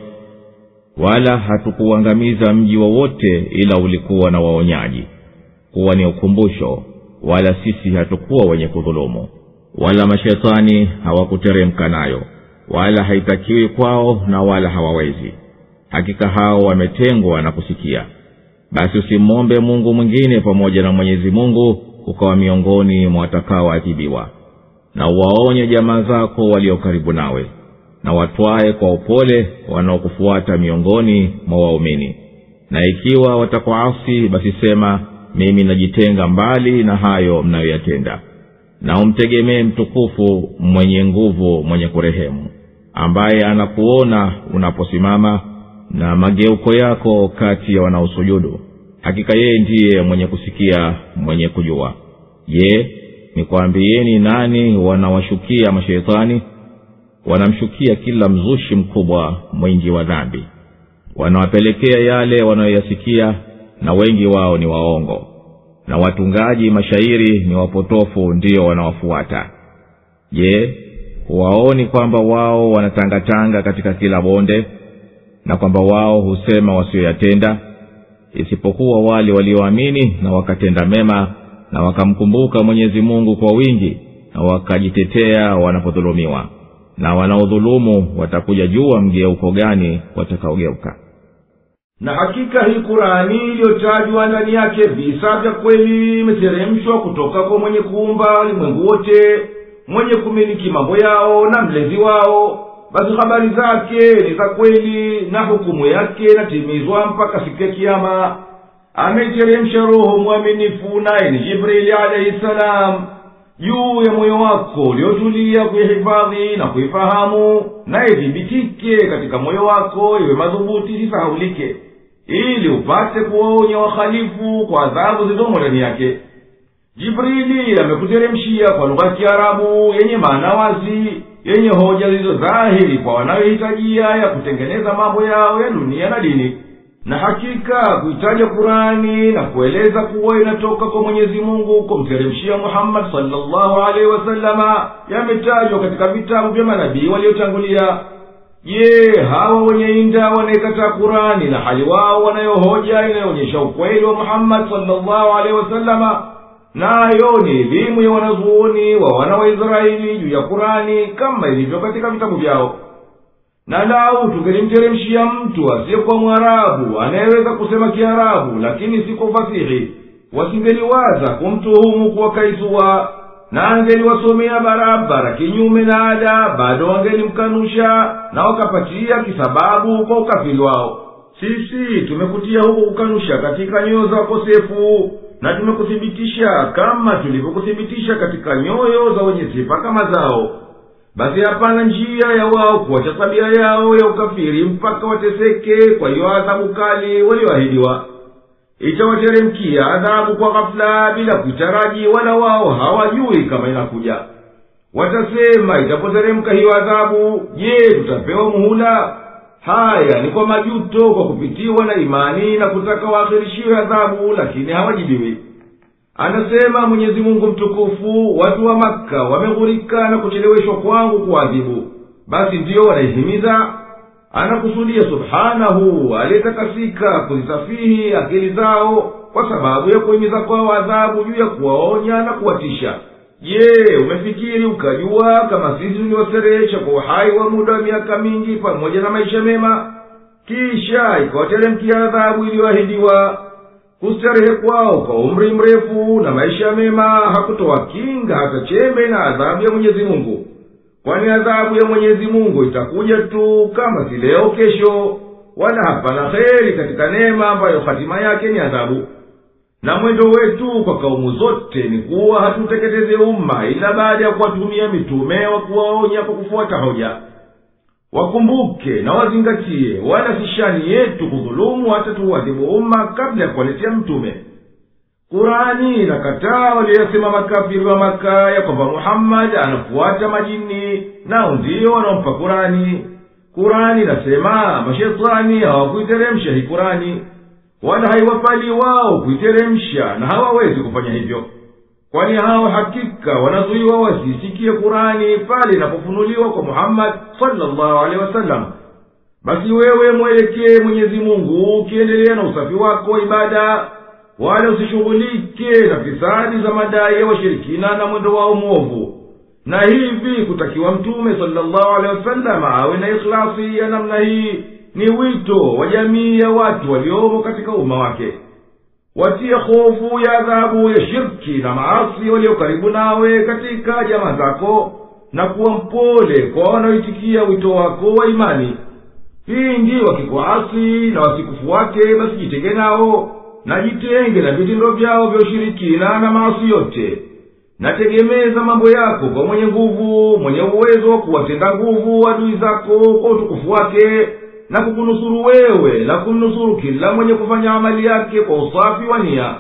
S1: wala hatukuuangamiza mji wowote ila ulikuwa na waonyaji kuwa ni ukumbusho wala sisi hatukuwa wenye kudhulumu wala mashetani hawakuteremka nayo wala haitakiwi kwao na wala hawawezi hakika hao wametengwa na kusikia basi usimwombe mungu mwingine pamoja na mwenyezi mungu ukawa miongoni mwa watakaoadhibiwa na uwaonye jamaa zako walio karibu nawe na watwaye kwa upole wanaokufuata miongoni mwa waumini na ikiwa watakuasi basi sema mimi najitenga mbali na hayo mnayoyatenda na umtegemee mtukufu mwenye nguvu mwenye kurehemu ambaye anakuona unaposimama na mageuko yako kati ya wanaosujudu hakika yeye ndiye mwenye kusikia mwenye kujua je nikwambieni nani wanawashukia masheitani wanamshukia kila mzushi mkubwa mwingi wa dhambi wanawapelekea yale wanayoyasikia na wengi wao ni waongo na watungaji mashairi ni wapotofu ndiyo wanawafuata je huwaoni kwamba wao wanatangatanga katika kila bonde na kwamba wao husema wasioyatenda isipokuwa wale walioamini na wakatenda mema na wakamkumbuka mwenyezi mungu kwa wingi na wakajitetea wanapodhulumiwa na wanaodhulumu watakuja jua mgeuko gani watakaogeuka
S2: na hakika hii kurani iliyotajwa ndani yake visa vya kweli imeteremshwa kutoka kwa mwenye kuumba ulimwengu wote mwenye kumiliki mambo yao na mlezi wao basi habari zake ni za kweli na hukumu yake inatimizwa mpaka siku ya kiama ameiteremsha roho mwaminifu naye ni jibrili alaihi salam juu ya moyo wako uliotulia kuihifadhi na kuifahamu na ithibitike katika moyo wako iwe madhubuti isisahaulike ili upate kuwaonya wahalifu kwa adhabu zilizomo ndani yake jibrili amekuteremshia kwa lugha ya kiarabu yenye maana wazi yenye hoja zilizo dhahiri kwa wanayohitajia ya kutengeneza mambo yao ya dunia na dini na hakika kuitaja kurani na kueleza kuwa inatoka kwa mwenyezi mungu kumteremshia muhammadi salllahu alaihi wasalama yametajwa katika vitabu vya manabii waliotangulia je hawa wenye inda wanaikataa kurani na hali wao wanayohoja inayoonyesha ukweli wa muhammadi salllahu alaihi wasalama nayo ni elimu ya wanazuoni wa wana wa israeli juu ya kurani kama ilivyo katika vitabu vyao na lau tungelimteremshia mtu asiyekuwa mwarabu anayeweza kusema kiarabu lakini si kwa ufasihi wasingeliwaza kumtuhumu kuwa kaisua na angeliwasomea barabara kinyume na ada bado wangelimkanusha na wakapatia kisababu kwa ukafiri wao sisi tumekutia huko kukanusha katika nyoyo za wakosefu na tumekuthibitisha kama tulivyokuthibitisha katika nyoyo za wenye sifa kama zao basi hapana njia ya wao kuwacha tabia yao ya ukafiri mpaka wateseke kwa hiyo adhabu kali walioahidiwa itawateremkia adhabu kwa ghafula bila kuitaraji wala wao hawajui kama inakuja watasema itapoteremka hiyo adhabu je tutapewa muhula haya ni kwa majuto kwa kupitiwa na imani na kutaka waakhirishiwe adhabu lakini hawajibiwi anasema mwenyezi mungu mtukufu watu wa makka wameghurika na kucheleweshwa kwangu kuadhibu basi ndiyo wanaihimiza anakusudia subhanahu aliyetakasika kuzisafihi akili zao kwa sababu ya kuhimiza kwao adhabu juu ya kuwaonya na kuwatisha je umefikiri ukajua kama sisi tuliwaserehesha kwa uhai wa muda wa miaka mingi pamoja na maisha mema kisha ikawateremkia adhabu iliyoahidiwa kustarehe kwao kwa umri mrefu na maisha mema hakutoa kinga hata chembe na adhabu ya mwenyezi mungu kwani adhabu ya mwenyezi mungu itakuja tu kama si leo kesho wala hapana heri katika neema ambayo hatima yake ni adhabu na mwendo wetu kwa kaumu zote ni kuwa hatuteketeze umma ila baada ya kuwatumia mitume wa kuwaonya kwa kufuata hoja wakumbuke na wazingatie wala si shani yetu kudhulumu hata tuuadhibu umma kabla ya kuwaletea mtume kurani inakataa walioyasema makafiri wa maka ya kwamba muhammadi anafuata majini nao ndiyo wanaompa kurani kurani inasema mashetani hawakuiteremsha hii kurani wala haiwapali wao kuiteremsha na hawawezi kufanya hivyo kwani hao hakika wanazuiwa wasisikie kurani pale inapofunuliwa kwa muhammadi salllahu alehi wasallam basi wewe mwelekee mwenyezi mungu ukiendelea na usafi wako wa ibada wala usishughulike na fisadi za madai ya washirikina na mwendo wao mwovu na hivi kutakiwa mtume salllahu alehi wasallam awe na ikhlasi ya namna hii ni wito wa jamii ya watu waliomo katika umma wake watie hofu ya adhabu ya shirki na maasi walio karibu nawe katika jamaa zako na kuwa mpole kwa wanaoitikia wito wako wa imani pindi wakikuasi na wasikufuate basi jitenge nao na jitenge na vitendo vyao vya ushirikina na maasi yote nategemeza mambo yako kwa mwenye nguvu mwenye uwezo wa kuwatenda nguvu adui zako kwa utukufu wake na kukunusuru wewe na kumnusuru kila mwenye kufanya amali yake kwa usafi wa nia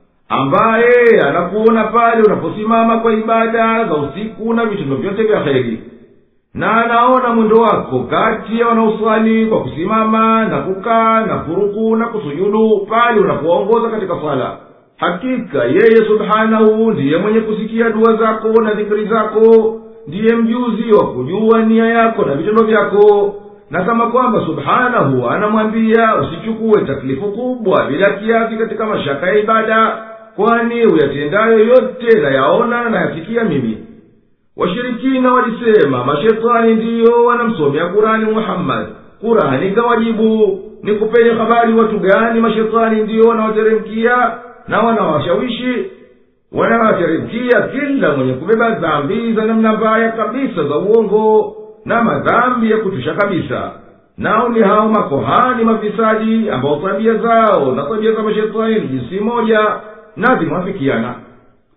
S2: ambaye anakuona pale unaposimama kwa ibada za usiku na vitendo vyote vya heri na anaona mwendo wako kati ya wanaoswali kwa kusimama na kukaa na kuruku na kusujudu pale unapoongoza katika swala hakika yeye subhanahu ndiye mwenye kusikia dua zako na dhikiri zako ndiye mjuzi wa kujua nia yako na vitendo vyako na kama kwamba subhanahu anamwambia usichukue taklifu kubwa bila kiasi katika mashaka ya ibada kwani uyatendayo yote nayaona na nayasikia mimi washirikina walisema mashetani ndiyo wanamsomea kurani muhammadi kurani kawajibu ni kupeni habari watu gani mashetani ndiyo wanawateremkia na wanawashawishi wanawateremkia kila mwenye kubeba dhambi za namna mbaya kabisa za uongo na madhambi ya kutusha kabisa nao ni hao makohani mafisadi ambao tabia zao na tabia za mashetani ni jinsi moja na zimwafikiana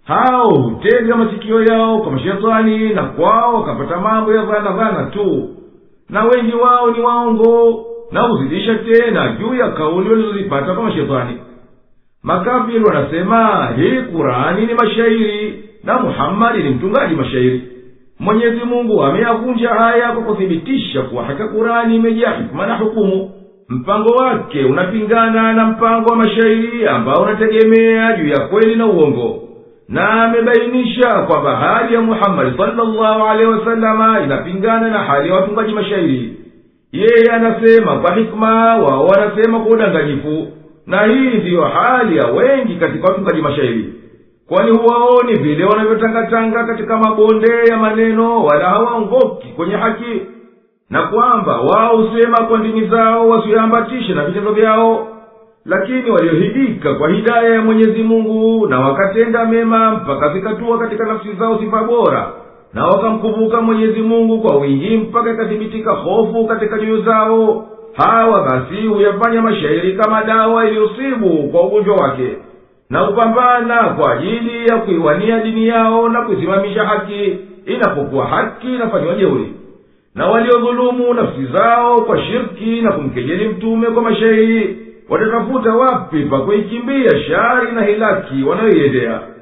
S2: hao hutega masikio yao kwa mashetani na kwao wakapata mambo ya dhana dhana tu na wengi wao ni waongo na huzidisha tena juu ya kauli walizozipata kwa mashetani makafiri wanasema hii kurani ni mashairi na muhammadi ni mtungaji mashairi mwenyezi mungu ameyavunja haya kwa kuthibitisha kuwa haka kurani imejaa hikma na hukumu mpango wake unapingana na mpango wa mashairi ambao unategemea juu ya kweli na uongo na amebainisha kwamba hali ya muhammadi salllahu alehi wasalama inapingana na hali ya watungaji mashairi yeye anasema kwa hikma wao wanasema kwa udanganyifu na hii ndiyo hali ya wengi katika watungaji mashairi kwani huwaoni vile wanavyotangatanga katika mabonde ya maneno wala hawaongoki kwenye haki na kwamba wao husema kwa ndimi zao wasiyoambatishe na vitendo vyao lakini waliohidika kwa hidaya ya mwenyezi mungu na wakatenda mema mpaka zikatua katika nafsi zao sifa bora na wakamkumbuka mwenyezi mungu kwa wingi mpaka ikathibitika hofu katika nyoyo zao hawa basi huyafanya mashairi kama dawa iliyosibu kwa ugonjwa wake na hupambana kwa ajili ya kuiwania dini yao na kuisimamisha haki inapokuwa haki inafanyiwa jeuri na waliodhulumu nafsi zao kwa shirki na kumkejeli mtume kwa mashairi watatafuta wapi pa kuikimbia shari na hilaki wanayoiendea